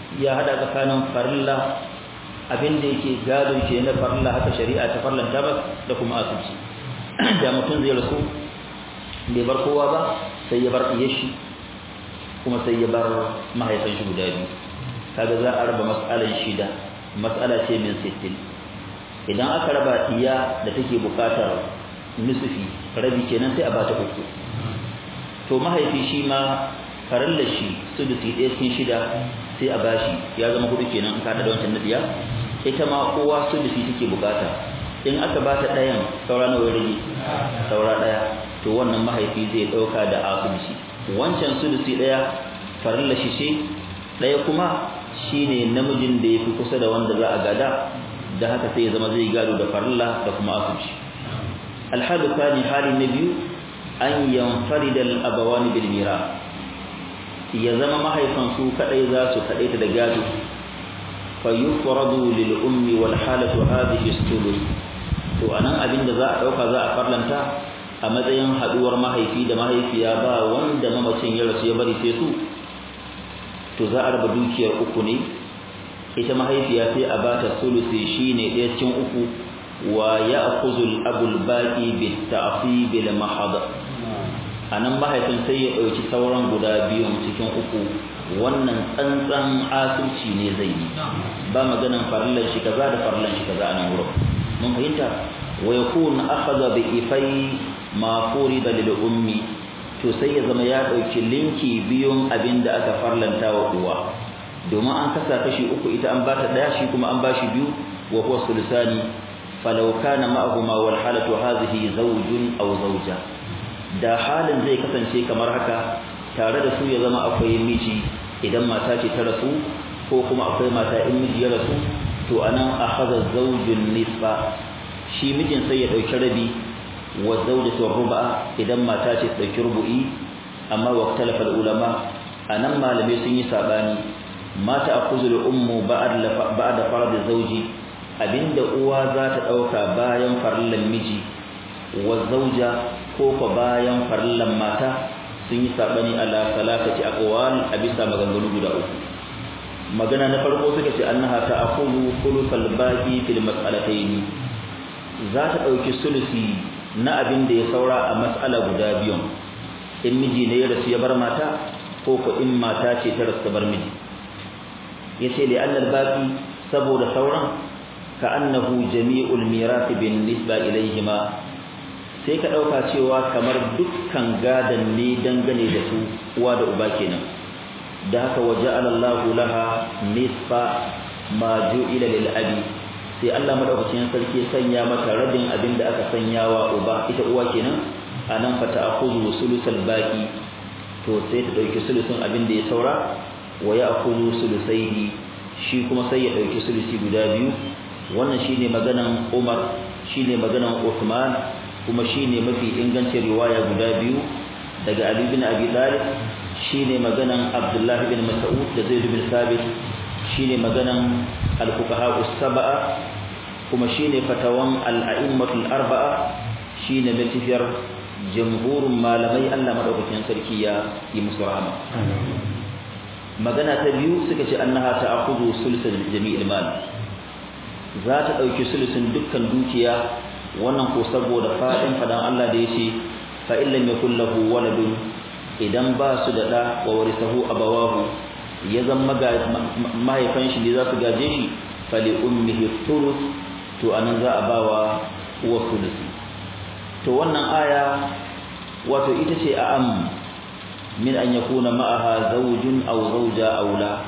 ya hada tsakanin farilla abin da yake gado ke na farilla haka shari'a ta farlanta ba da kuma asibci da mutum zai rasu bai bar kowa ba sai ya bar iya shi kuma sai ya bar mahaifan shi guda biyu kaga za a raba mas'alan shida mas'ala ce min sittin idan aka raba iya da take bukatar nisfi rabi kenan sai a bata uku to mahaifi shi ma farilla shi sudusi ɗaya cikin shida sai a bashi ya zama hudu kenan in ka da wancan nadiya ita ma kowa sudusi take bukata in aka bata ɗayan saura nawa rage saura ɗaya to wannan mahaifi zai ɗauka da asubisi wancan sudusi ɗaya farilla shi ce ɗaya kuma shine namijin da ya fi kusa da wanda za a gada da haka sai ya zama zai gado da farilla da kuma asubisi alhadu thani hali na biyu an yanfarida al-abawani bil mira ya zama mahaifan su kadai za su kadai ta da gado fa yufradu lil ummi wal halatu hadhihi sulus to anan abinda za a dauka za a farlanta a matsayin haduwar mahaifi da mahaifiya ba wanda mamacin ya rasu ya bari sai su to za a raba dukiyar uku ne ita mahaifiya sai a bata sulusi shine ɗaya cikin uku wa ya'khudhu al-abul baqi bit ta'fib bil mahad anan mahaifin sai ya dauki sauran guda biyun cikin uku wannan tsantsan asirci ne zai yi ba maganan farillan shi kaza da farillan shi kaza anan wurin mun fahimta wa yakun akhadha bi ifai ma furida lil ummi to sai ya zama ya dauki linki biyun abinda aka farlanta wa uwa domin an kasa kashi uku ita an bata daya shi kuma an bashi biyu wa huwa sulusani falau kana ma'ahuma wal halatu hadhihi zawjun aw zawja da halin zai kasance kamar haka tare da su ya zama akwai miji idan mata ce ta rasu ko kuma akwai mata in miji ya rasu to anan akhadha zawjun nisfa shi mijin sai ya dauki rabi wa zawjatu ruba idan mata ce ta dauki rubu'i amma waqtalafa ulama anan malamai sun yi sabani mata akuzul ummu ba'da ba'da farad zawji abinda uwa za ta dauka bayan farallan miji wa zawja ko fa bayan farallan mata sun yi sabani ala salatati aqwal a bisa maganganu guda uku magana na farko suka ce annaha ta'khudhu thuluthal baqi fil mas'alatayn za ta dauki sulusi na abin da ya saura a mas'ala guda biyun in miji ne ya rasu ya bar mata ko ko in mata ce ta rasu bar miji yace li annal baqi saboda sauran ka annahu jami'ul mirath bin nisba ilayhima sai ka dauka cewa kamar dukkan gadan ne dangane da su uwa da uba kenan da haka waja'ala Allahu laha nisfa ma ju'ila lil abi sai Allah madaukakin sarki sanya mata rabin abin da aka sanya wa uba ita uwa kenan anan fa ta'khudhu sulusal baqi to sai ta dauki sulusun abin da ya saura wa ya'khudhu sulusaihi shi kuma sai ya dauki sulusi guda biyu wannan shine maganan Umar shine maganan Uthman kuma shine mafi ingancin riwaya guda biyu daga Ali bin Abi Talib shine maganan Abdullah bin Mas'ud da Zaid bin Thabit shine maganan al-fuqaha as-sab'a kuma shine fatawan al-a'immatul arba'a shine matafiyar jamhurin malamai Allah madaukakin sarki ya yi musu rahama magana ta biyu suka ce annaha ta'khudhu sulsul jami'il mal za ta dauki sulusun dukkan dukiya wannan ko saboda fadin fadan Allah da yace fa illam yakul lahu waladun idan ba su da da wa warisahu abawahu ya zama mahaifan shi ne za su gaje shi fali ummihi thuluth to anan za a bawa uwa thuluthi to wannan aya wato ita ce a am min an yakuna ma'aha zawjun aw zawja aw la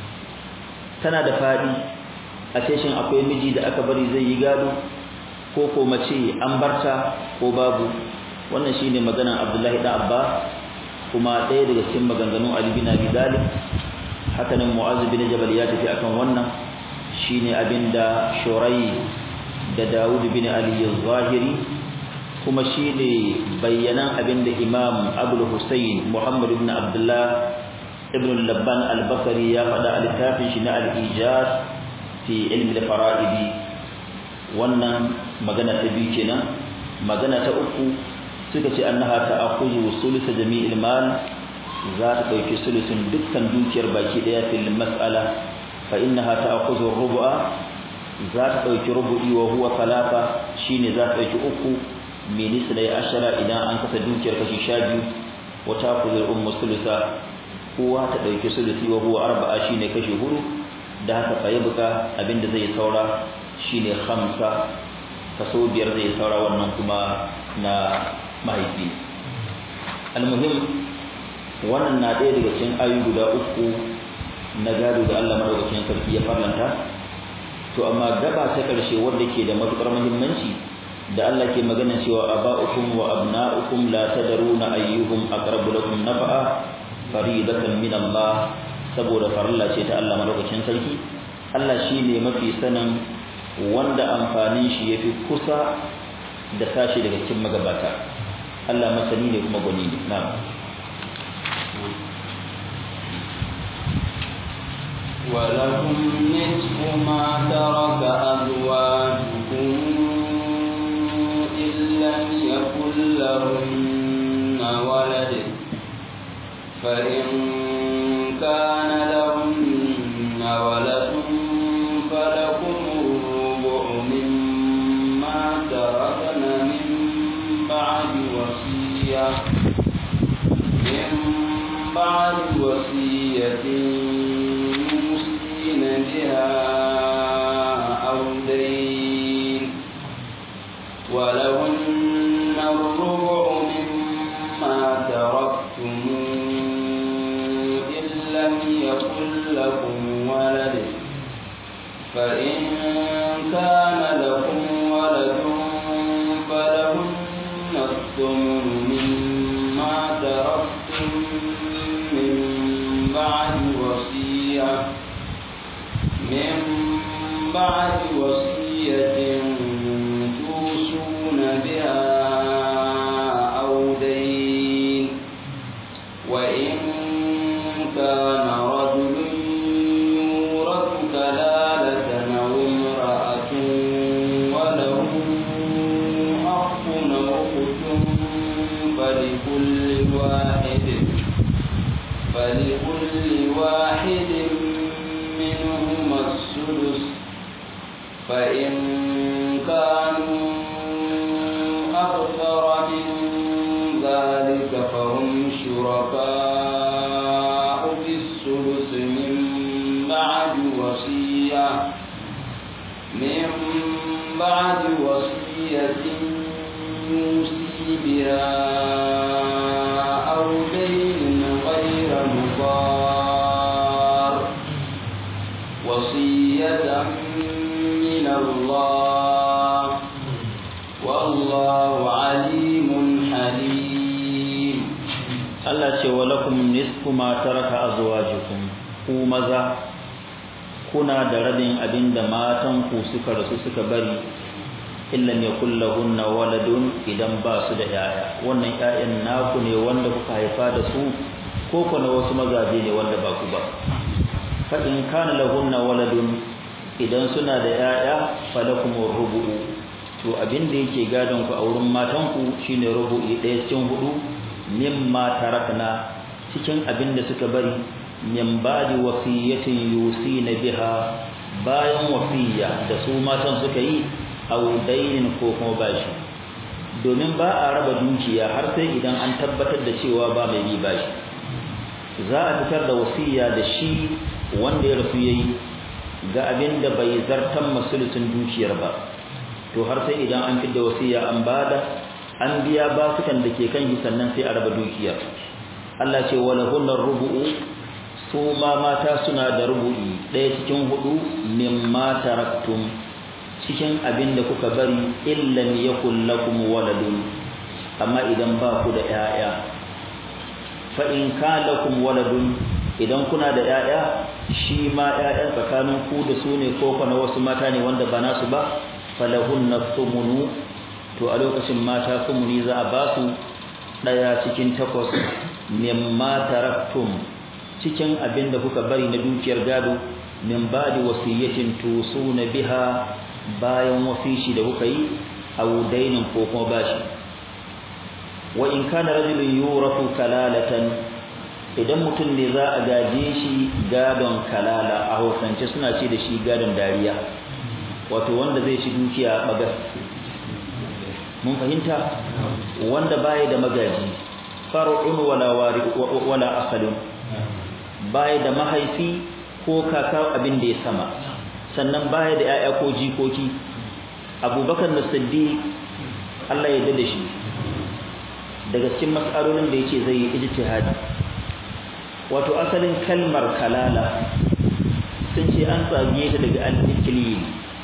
tana da fadi a ce shin akwai miji da aka bari zai yi gado ko ko mace an barta ko babu wannan shine maganar Abdullahi da Abba kuma ɗaya daga cikin maganganun Ali bin Abi Talib haka nan Mu'adh bin Jabal ya tafi akan wannan shine abinda Shurai da Dawud bin Ali az-Zahiri kuma shine bayyanan abinda Imam Abu Hussein Muhammad ibn Abdullah ibn Labban al-Bakari ya faɗa a littafin shi na al-Ijaz fi ilmi al-fara'idi wannan magana ta biyu kenan magana ta uku suka ce annaha ta'khudhu sulusa jami'il mal za ta dauki sulusun dukkan dukiyar baki daya fil mas'ala fa innaha ta'khudhu rubu'a za ta dauki rubu'i wa huwa talata shine za ta dauki uku min isnai ashara idan an kasa dukiyar kashi 12 wa ta'khudhu ummu sulusa kowa ta dauki sulusi wa huwa arba'a shine kashi hudu da haka fa yabqa abinda zai saura shine khamsa kaso biyar zai saura wannan kuma na mahaifi almuhim wannan na ɗaya daga cikin ayu guda uku na gado da Allah madaukakin sarki ya farlanta to amma gaba ta karshe wanda ke da matukar muhimmanci da Allah ke magana cewa aba'ukum wa abna'ukum la tadruna ayyuhum aqrabu lakum nafa'a faridatan min Allah saboda farilla ce ta Allah madaukakin sarki Allah shine mafi sanin wanda amfanin shi yafi kusa da sashi daga cikin magabata Allah masani ne kuma gwani ne na'am ولكم نصف ما ترك أزواجكم إن لم يكن لهن ولد فإن كان لهن ولد فلكم الربع مما تركن من بعد وصية من بعد وصية يوصين بها أو دين ولهن الربع مما تركتم إن لم يكن لكم ولد فإن كان لكم ولد فلهن الثمن مما تركتم من بعد وصية من بعد وصية توصون بها أو دين وإن كان رجل يورث كلالة أو امرأة وله أخ أو أخت فلكل واحد فلكل واحد منهما السدس فإن كانوا أكثر من ذلك فهم شركاء في السدس من بعد وصية من بعد وصية يوصي بها أو دين غير مضار وصية من الله والله عليم حليم Allah ce wa lakum nisfu ma taraka azwajukum ku maza kuna da rabin abinda matan ku suka rasu suka bari illa yakul lahunna waladun idan ba su da yaya wannan yayan naku ne wanda kuka haifa da su ko kuma wasu mazaje ne wanda ba ku ba fa in kana lahunna waladun idan suna da yaya falakum rubu'u to abin da yake gadon ku a wurin matan ku shine rubu'i ɗaya cikin hudu mimma tarakna cikin abin da suka bari min ba'di wasiyatin yusina biha bayan wasiya da su matan suka yi aw dainin ko kuma bashi domin ba a raba dukiya har sai idan an tabbatar da cewa ba mai bi bashi za a fitar da wasiya da shi wanda ya rasu yayi ga abin da bai zartan masulucin dukiyar ba to har sai idan an fitar da wasiya an bada an biya basukan da ke kan shi sannan sai a raba dukiyar Allah ce wala hunnar rubu'u su ma mata suna da rubu'i ɗaya cikin hudu mimma taraktum cikin abin da kuka bari illan yakul lakum waladun amma idan ba ku da 'ya'ya fa in kana lakum waladun idan kuna da 'ya'ya shi ma 'ya'yan tsakanin ku da su ne ko kana wasu mata ne wanda ba nasu ba falahunna thumunu to a lokacin mata sumuni za a ba su daya cikin takwas mimma taraktum cikin abin da kuka bari na dukiyar gado min ba'di wasiyatin tusuna biha bayan wasishi da kuka yi aw dainin ko kuma bashi wa in kana rajulun yurafu kalalatan idan mutum ne za a gaje shi gadon kalala a hausance suna ce da shi gadon dariya wato wanda zai ci dukiya bagas mun fahimta wanda baya da magaji far'un wala wari wala asalun baya da mahaifi ko kaka abin da ya sama sannan baya da yaya ko jikoki abubakar da siddiq Allah ya dade shi daga cikin mas'alolin da yake zai yi ijtihadi wato asalin kalmar kalala sun ce an tsage ta daga al-iklil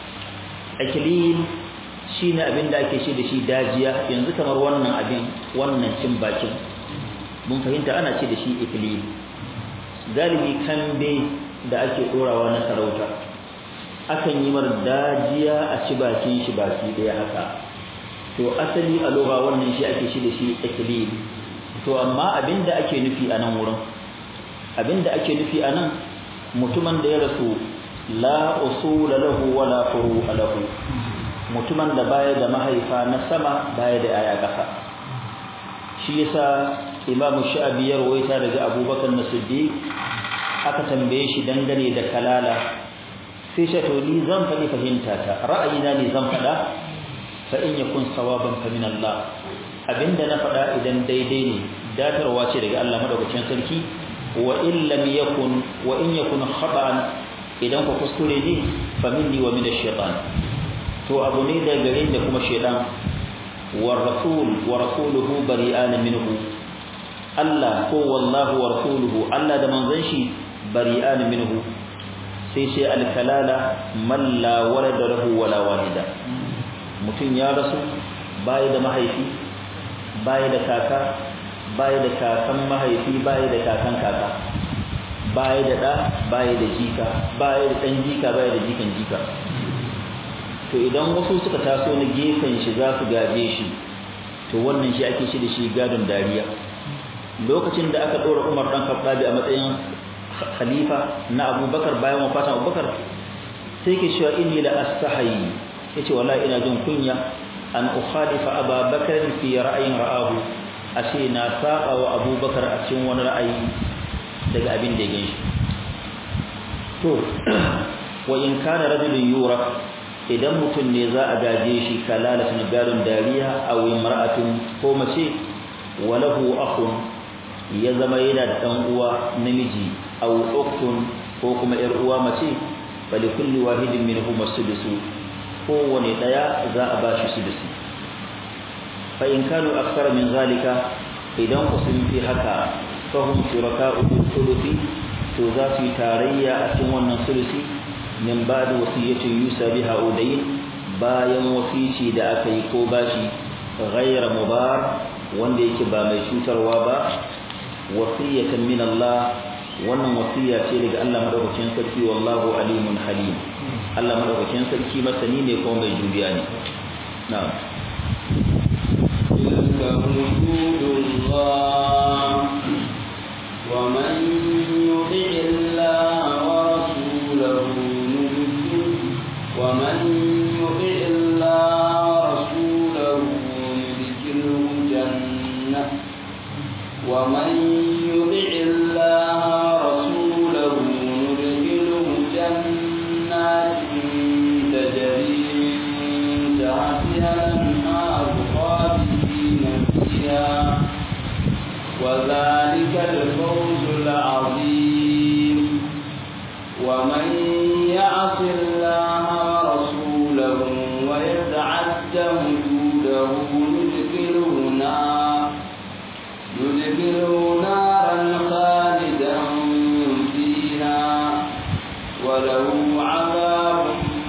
iklil shine abin da ake shi da shi dajiya yanzu kamar wannan abin wannan cin bakin mun fahimta ana ce da shi iklil galibi kambe da ake dorawa na sarauta akan yi mar dajiya a ci bakin shi baki daya haka to asali a lugha wannan shi ake shi da shi iklil to amma abinda ake nufi a nan wurin abinda ake nufi a nan mutumin da ya rasu la usula lahu wala furu'a lahu mutumin da baya da mahaifa na sama baya da aya kasa shi yasa imamu sha'abi ya rawaita daga abubakar na siddiq aka tambaye shi dangane da kalala sai shi to ni zan faɗi fahimta ta ra'ayina ne zan faɗa fa in yakun sawaban fa min Allah abinda na faɗa idan daidai ne datarwa ce daga Allah madaukakin sarki wa in lam yakun wa in yakun khata'an idan ku kuskure ne fa minni wa min ash-shaytan to abu ne da gare da kuma shaytan wa rasul wa rasuluhu bari'an minhu Allah ko wallahu wa rasuluhu Allah da manzon shi bari'an minhu sai sai al-kalala man la walada lahu wala walida mutum ya rasu baya da mahaifi baya da kaka baya da kakan mahaifi baya da kakan kaka baya da da baya da jika baya da dan jika baya da jikan jika to idan wasu suka taso na gefen shi za su gaje shi to wannan shi ake shi da shi gadon dariya lokacin da aka dora Umar dan Khattabi a matsayin khalifa na Abubakar bayan wafatin Abubakar sai ke cewa inni la astahi yace wallahi ina jin kunya an ukhalifa Abubakar fi ra'ayin ra'ahu ashe na saba wa Abubakar a cikin wani ra'ayi daga abin da ya ganshi to wa in kana rajulun yura idan mutum ne za a gaje shi kalalatun gadon dariya aw imra'atun ko mace walahu akhun ya zama yana da dan uwa namiji aw ukhtun ko kuma yar uwa mace bali kulli wahidin minhum as-sudusu kowane daya za a bashi sudusi fa in kanu akthara min zalika idan ku sun fi haka fahum shuraka'u bil thuluthi to za su yi tarayya a cikin wannan sulusi min ba da wasiyyatin yusa biha udayn bayan wasici da aka yi ko bashi ghayra mubar wanda yake ba mai cutarwa ba wasiyatan min Allah wannan wasiya ce daga Allah madaukakin sarki wallahu alimun halim Allah madaukakin sarki masani ne kuma mai juriya ne na'am تلك حدود الله ومن يطع الله ورسوله ومن يطع الله ورسوله ندخله جنة ومن يطع الله ورسوله ندخله جنات تجري من تحتها الأنهار خالدين فيها وذلك الفوز العظيم ومن يعص الله ورسوله ويتعد حدوده ندخله نار ندخله نارا خالدا فيها وله عذاب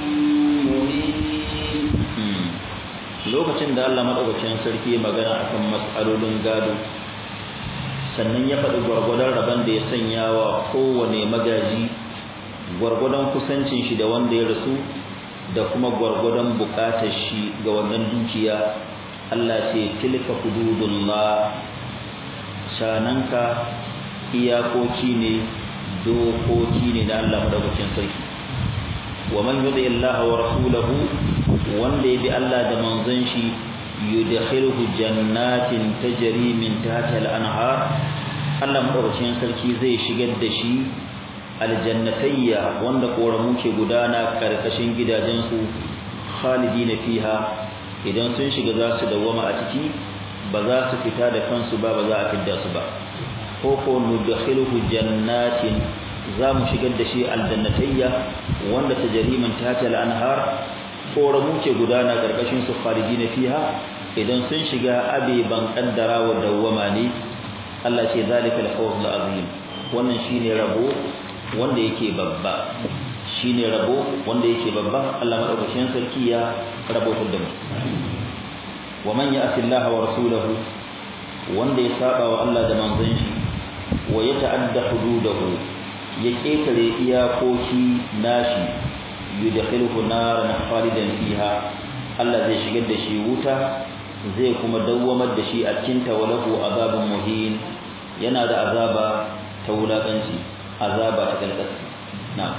مهين lokacin da Allah madaukakin sarki ya magana akan mas'alolin gado sannan ya faɗi gwargwadon rabon da ya sanya wa kowane magaji gwargwadon kusancin shi da wanda ya rasu da kuma gwargwadon bukatar shi ga wannan dukiya Allah ce tilka hududullah shananka iyakoki ne dokoki ne na Allah madaukakin sarki wa man yudi Allah wa rasulahu wanda ya bi Allah da manzon shi yudkhiluhu jannatin tajri min tahtiha al-anhar Allah madaukakin sarki zai shigar da shi aljannatayya wanda koramu ke gudana karkashin gidajensu khalidina fiha idan sun shiga za su dawama a ciki ba za su fita da kansu ba ba za a fidda su ba ko ko nudkhiluhu jannatin za mu shigar da shi aljannatayya wanda tajriman tatal anhar koramu ke gudana karkashin su khalidina fiha idan sun shiga abe ban kaddara wa dawama ne Allah ce zalika al-fawz al-azim wannan shine rabo wanda yake babba shine rabo wanda yake babba Allah madaukakin sarki ya rabotar da mu wa man ya'ti Allah wa rasulahu wanda ya saba wa Allah da manzon shi wa ya ta'adda hududahu ya ketare iyakoki nashi yudkhiluhu naran khalidan fiha Allah zai shigar da shi wuta zai kuma dawwamar da shi a cikin tawalahu azabun muhin yana da azaba ta wulakanci azaba ta kalkasi na'am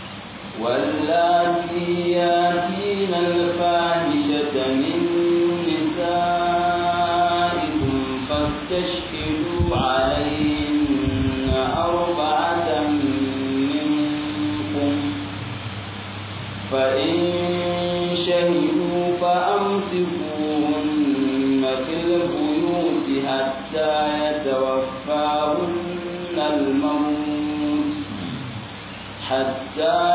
واللاتي ياتين الفاحشة من نسائكم فاستشهدوا عليهن أربعة منكم فإن شهدوا فأمسكوهن في البيوت حتى يتوفاهن الموت حتى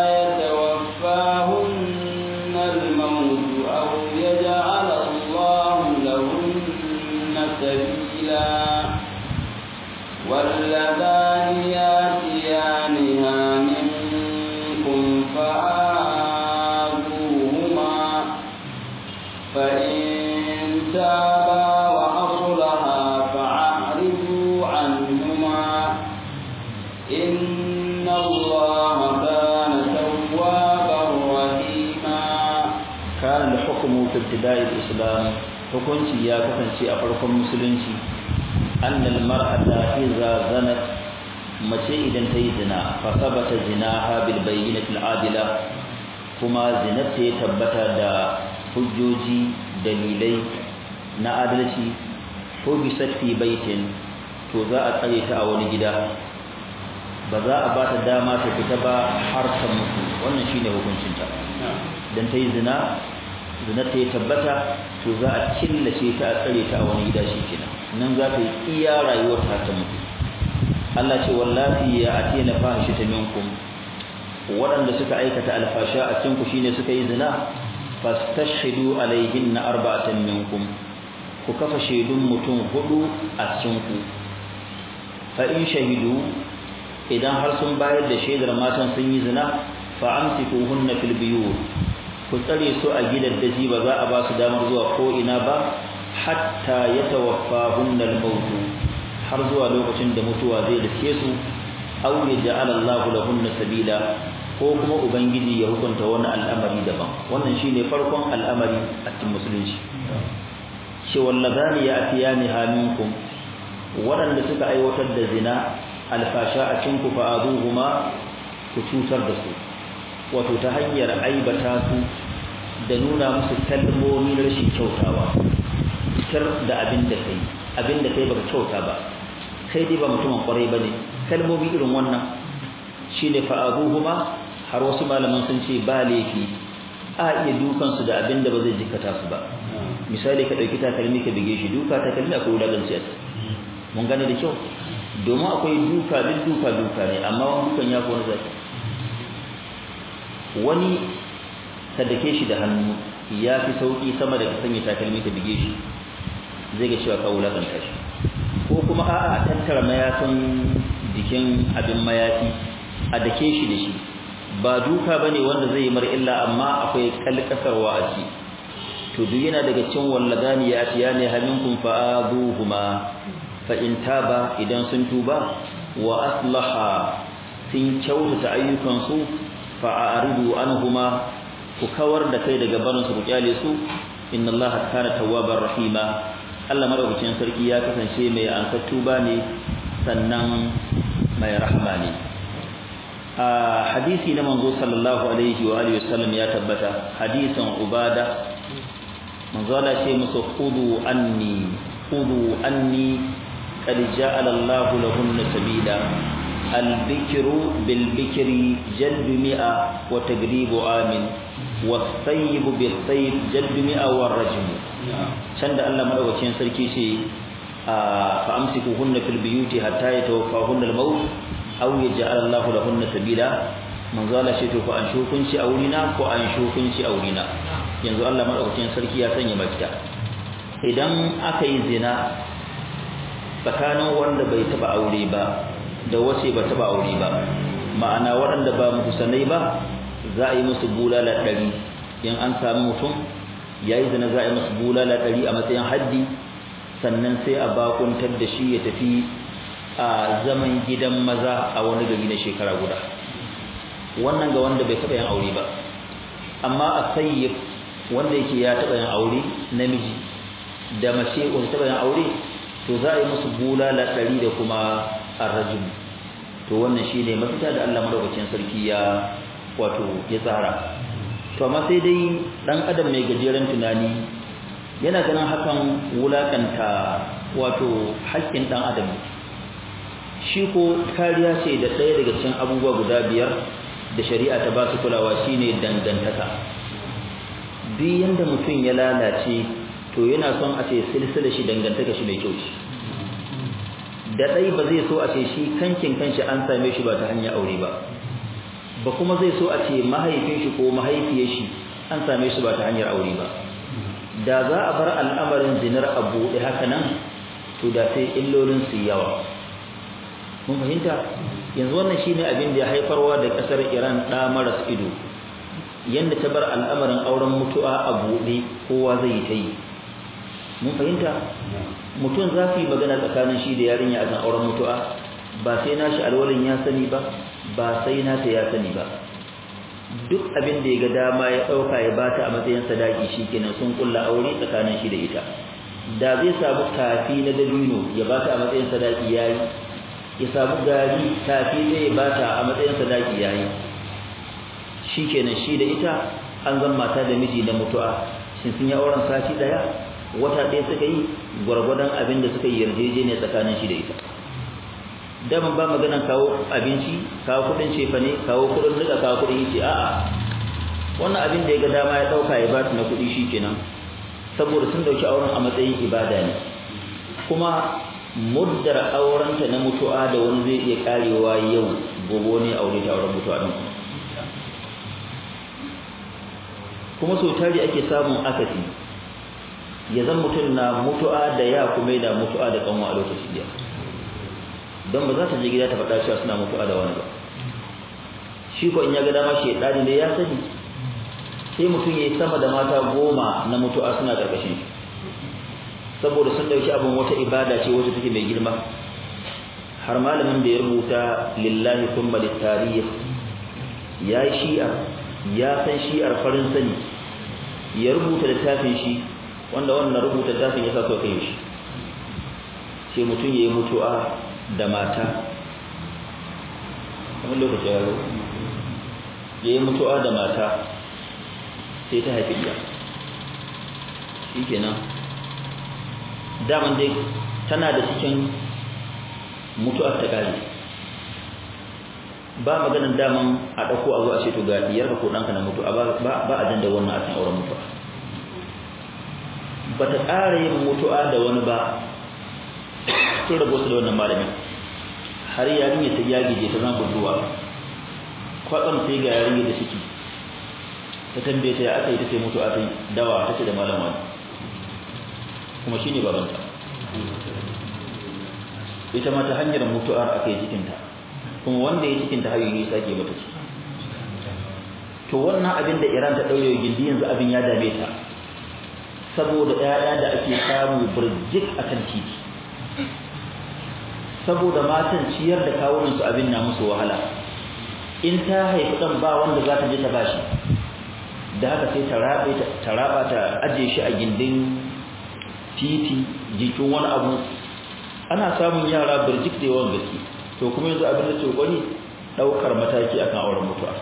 يتوفاهن الموت أو يجعل الله لهن سبيلا واللذان ياتيانها منكم فآذوهما فإن تابا وأصلها فأعرضوا عنهما إن الله كان توابا رحيما كان الحكم في ابتداء الإسلام hukunci ya kasance a farkon musulunci annal mar'ata idza zanat mace idan ta yi zina fa sabata zinaha bil bayyinati al adila kuma zinata ya tabbata da hujjoji dalilai na adalci ko bisat fi baitin to za a tsare ta a wani gida ba za a ba ta dama ta fita ba har ta mutu wannan shine hukuncinta dan ta yi zina zina ta yi tabbata to za a killace ta a tsare ta a wani gida shi kenan nan za ta yi iya rayuwar ta ta mutu Allah ce wallahi ya atina fahishata minkum waɗanda suka aikata alfasha a cikin ku shine suka yi zina fastashhidu alaihinna arba'atan minkum ku kafa shaidun mutum hudu a cikin ku fa in shahidu idan har sun bayar da shaidar matan sun yi zina fa amsikuhunna fil biyut ku tsare su a gidan daji ba za a ba su damar zuwa ko ina ba hatta yatawaffahunna al-maut har zuwa lokacin da mutuwa zai dace su aw yaj'al Allahu lahunna sabila ko kuma ubangiji ya hukunta wani al'amari daban wannan shine farkon al'amari a cikin musulunci shi wallazani ya'tiyani haminkum waɗanda suka aiwatar da zina alfasha a cikin ku fa'aduhuma ku cutar da su wato ta hanyar aibata su da nuna musu kalmomi na rashin kyautawa fitar da abin da kai abin da kai baka kyauta ba kai dai ba mutumin kwarai bane kalmomi irin wannan shine fa'aduhuma har wasu malaman sun ce ba laifi a iya dukan su da abin da ba zai jikata su ba misali ka dauki takalmi ka bige shi duka takalmi akwai wulaganci a mun gane da kyau domin akwai duka duk duka duka ne amma wani dukan ya fi wani zaki wani ka dake shi da hannu ya fi sauki sama da ka sanya takalmi ka bige shi zai ga cewa ka wulakanta shi ko kuma a'a a tattara mayafin jikin abin mayafi a dake shi da shi ba duka bane wanda zai yi mar illa amma akwai kalkasarwa a ciki to duk yana daga cikin walladani ya atiya ne haminkum fa'aduhuma fa in taba idan sun tuba wa aslaha sun kyautata ayyukansu fa'aridu anhuma ku kawar da kai daga barin su ku kyale su inna allaha kana tawwabar rahima Allah madaukakin sarki ya kasance mai ansar tuba ne sannan mai rahma ne a hadisi na manzo sallallahu alaihi wa alihi wasallam ya tabbata hadisin ubada manzo Allah ce musu khudu anni khudu anni qad ja'ala Allahu lahunna sabila al-bikru bil bikri jaldu mi'a wa tagribu amin was-sayyib bil sayyib jaldu mi'a war rajm can da Allah madaukakin sarki ce fa amsikuhunna fil buyuti hatta yatawaffahunna al-maut aw yaj'al Allahu lahunna sabila manzo Allah ce to ko an shukunci a wurina ko an shukunci a wurina yanzu Allah madaukakin sarki ya sanya mafita idan aka yi zina tsakanin wanda bai taba aure ba da wace ba taba aure ba ma'ana waɗanda ba muhsanai ba za a yi musu bulala ɗari in an samu mutum yayi zina za a yi musu bulala ɗari a matsayin haddi sannan sai a bakuntar da shi ya tafi a zaman gidan maza a wani gari na shekara guda wannan ga wanda bai taɓa yin aure ba amma a sayyif wanda yake ya taɓa yin aure namiji da mace wanda taɓa yin aure to za a yi musu bulala ɗari da kuma arrajim to wannan shi ne mafita da Allah madaukakin sarki ya wato ya tsara to amma sai dai ɗan adam mai gajeren tunani yana ganin hakan wulakanta wato haƙƙin ɗan adam shi ko kariya ce da ɗaya daga cikin abubuwa guda biyar da shari'a ta ba su kulawa shine dangantaka duk yanda mutum ya lalace to yana son a ce silsila shi dangantaka shi mai kyau shi da ɗai ba zai so a ce shi kankin kanshi an same shi ba ta hanyar aure ba ba kuma zai so a ce mahaifin shi ko mahaifiyar shi an same shi ba ta hanyar aure ba da za a bar al'amarin zinar a buɗe haka nan to da sai illolin su yawa mun fahimta yanzu wannan shine abin da ya haifarwa da kasar Iran da maras ido yanda ta bar al'amarin auren mutu'a a buɗe kowa zai yi ta yi mun fahimta mutum za su yi magana tsakanin shi da yarinya a kan auren mutu'a ba sai nashi alwalin ya sani ba ba sai nata ya sani ba duk abin da ya ga dama ya ɗauka ya bata a matsayin sadaki shi kenan sun kulla aure tsakanin shi da ita da zai samu kafi na dabino ya bata a matsayin sadaki yayi ya samu gari tafi zai bata a matsayin sadaki yayi shikenan shi da ita an zan mata da miji na mutu'a shin sun yi auren sati daya wata ɗaya suka yi gwargwadon abin da suka yi yarjejeniya tsakanin shi da ita daman ba maganan kawo abinci kawo kuɗin cefane kawo kuɗin nika kawo kuɗin yace a'a wannan abin da ya ga dama ya ɗauka ya bata na kuɗi shikenan saboda sun ɗauki auren a matsayin ibada ne kuma muddar aurenta na mutu'a da wani zai iya karewa yau gobe ne aure ta auren mutu'a din kuma so tari ake samun akasi ya zan mutum na mutu'a da ya kuma da mutu'a da kanwa a lokaci da don ba za ta je gida ta faɗa cewa suna mutu'a da wani ba shi ko in ya ga dama shedani ne ya sani sai mutum ya yi sama da mata goma na mutu'a suna ƙarƙashin shi saboda sun dauki abin wata ibada ce wacce take mai girma har malamin da ya rubuta lillahi thumma litarikh ya shi'a ya san shi'ar farin sani ya rubuta littafin shi wanda wannan rubuta littafin ya sa so kai shi sai mutum yayi mutu'a da mata kamar lokaci ya zo yayi mutu'a da mata sai ta haifi iya shikenan daman dai tana da cikin mutuwar ta kare ba maganan daman a ɗauko a zo a ce to ga diyarka ko ɗanka na mutu ba a janda wannan a cikin auren mutuwa ba ta ƙara yin mutuwa da wani ba sun rabu su da wannan malamin har yarinya ta yagije ta zan budurwa kwatsam sai ga yarinya da ciki ta tambaye ta ya aka yi ta ce mutuwa ta dawa ta ce da malam wani kuma shi ne babanta ita ma ta hanyar mutu'ar aka yi cikinta kuma wanda ya cikinta har yi sake mata ci to wannan abin da iran ta ɗaure gindi yanzu abin ya dame ta saboda ƴaƴa da ake samu birjik a kan titi saboda matan ciyar da kawunan su abin na musu wahala in ta haifi ɗan ba wanda za ta je ta bashi da haka sai ta raba ta ajiye shi a gindin titi jikin wani abu ana samun yara birjik da yawan gaske to kuma yanzu abin da ke gwani daukar mataki akan auren mutuwa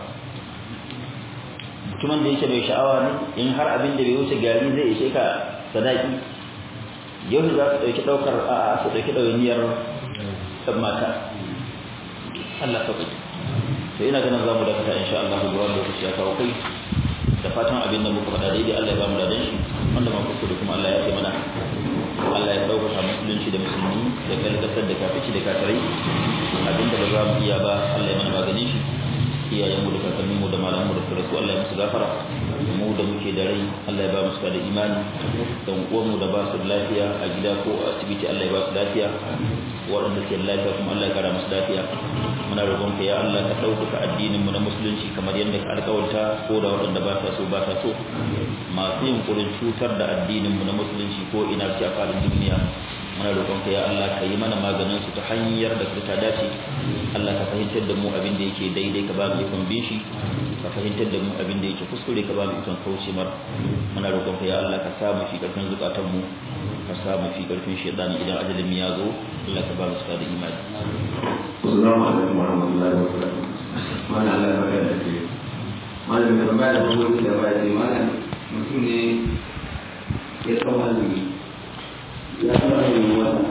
mutumin da yake mai sha'awa ne in har abin da bai wuce gari zai ishe ka sadaki yau za su ɗauki ɗaukar a su ɗauki ɗawainiyar ɗan mata Allah ka kuɗi to ina ganin za mu dakata insha Allah zuwa lokaci ya kawo kai da fatan abin da muka faɗa daidai Allah ya ba mu dadan shi wanda ma kuskure kuma Allah ya ce mana Allah ya ɗaukaka musulunci da musulmi da kalkasar da kafici da kafirai abinda ba za mu iya ba Allah ya mana maganin shi iyayenmu da kakanninmu da malamanmu da suratu Allah ya musu gafara mu da muke da rai Allah ya ba mu da imani dan uwanmu da ba su lafiya a gida ko a asibiti Allah ya ba su lafiya waɗanda ke lafiya kuma Allah ya kara musu lafiya muna roƙon ka ya Allah ka ɗaukaka addinin mu na musulunci kamar yadda ka alƙawarta ko da waɗanda ba ta so ba ta so masu yin ƙurin cutar da addinin mu na musulunci ko ina ce a faɗin duniya muna roƙon ka ya Allah ka yi mana maganin su ta hanyar da ta dace Allah ka fahimtar da mu abin da yake daidai ka ba mu ikon bin shi ka fahimtar da mu abin da yake kuskure ka ba mu ikon kauce mar muna roƙon ka ya Allah ka sa mu fi ƙarfin zukatan mu ka sa mu fi ƙarfin shaytan idan ajalin ya zo Allah ka ba mu da imani Assalamu alaikum warahmatullahi wabarakatuh. Mana Allah ya bada da ke. Malam mai tambaya da kuma da baya ne malam mutum ne ya tsawo azumi ya tsawo azumi wata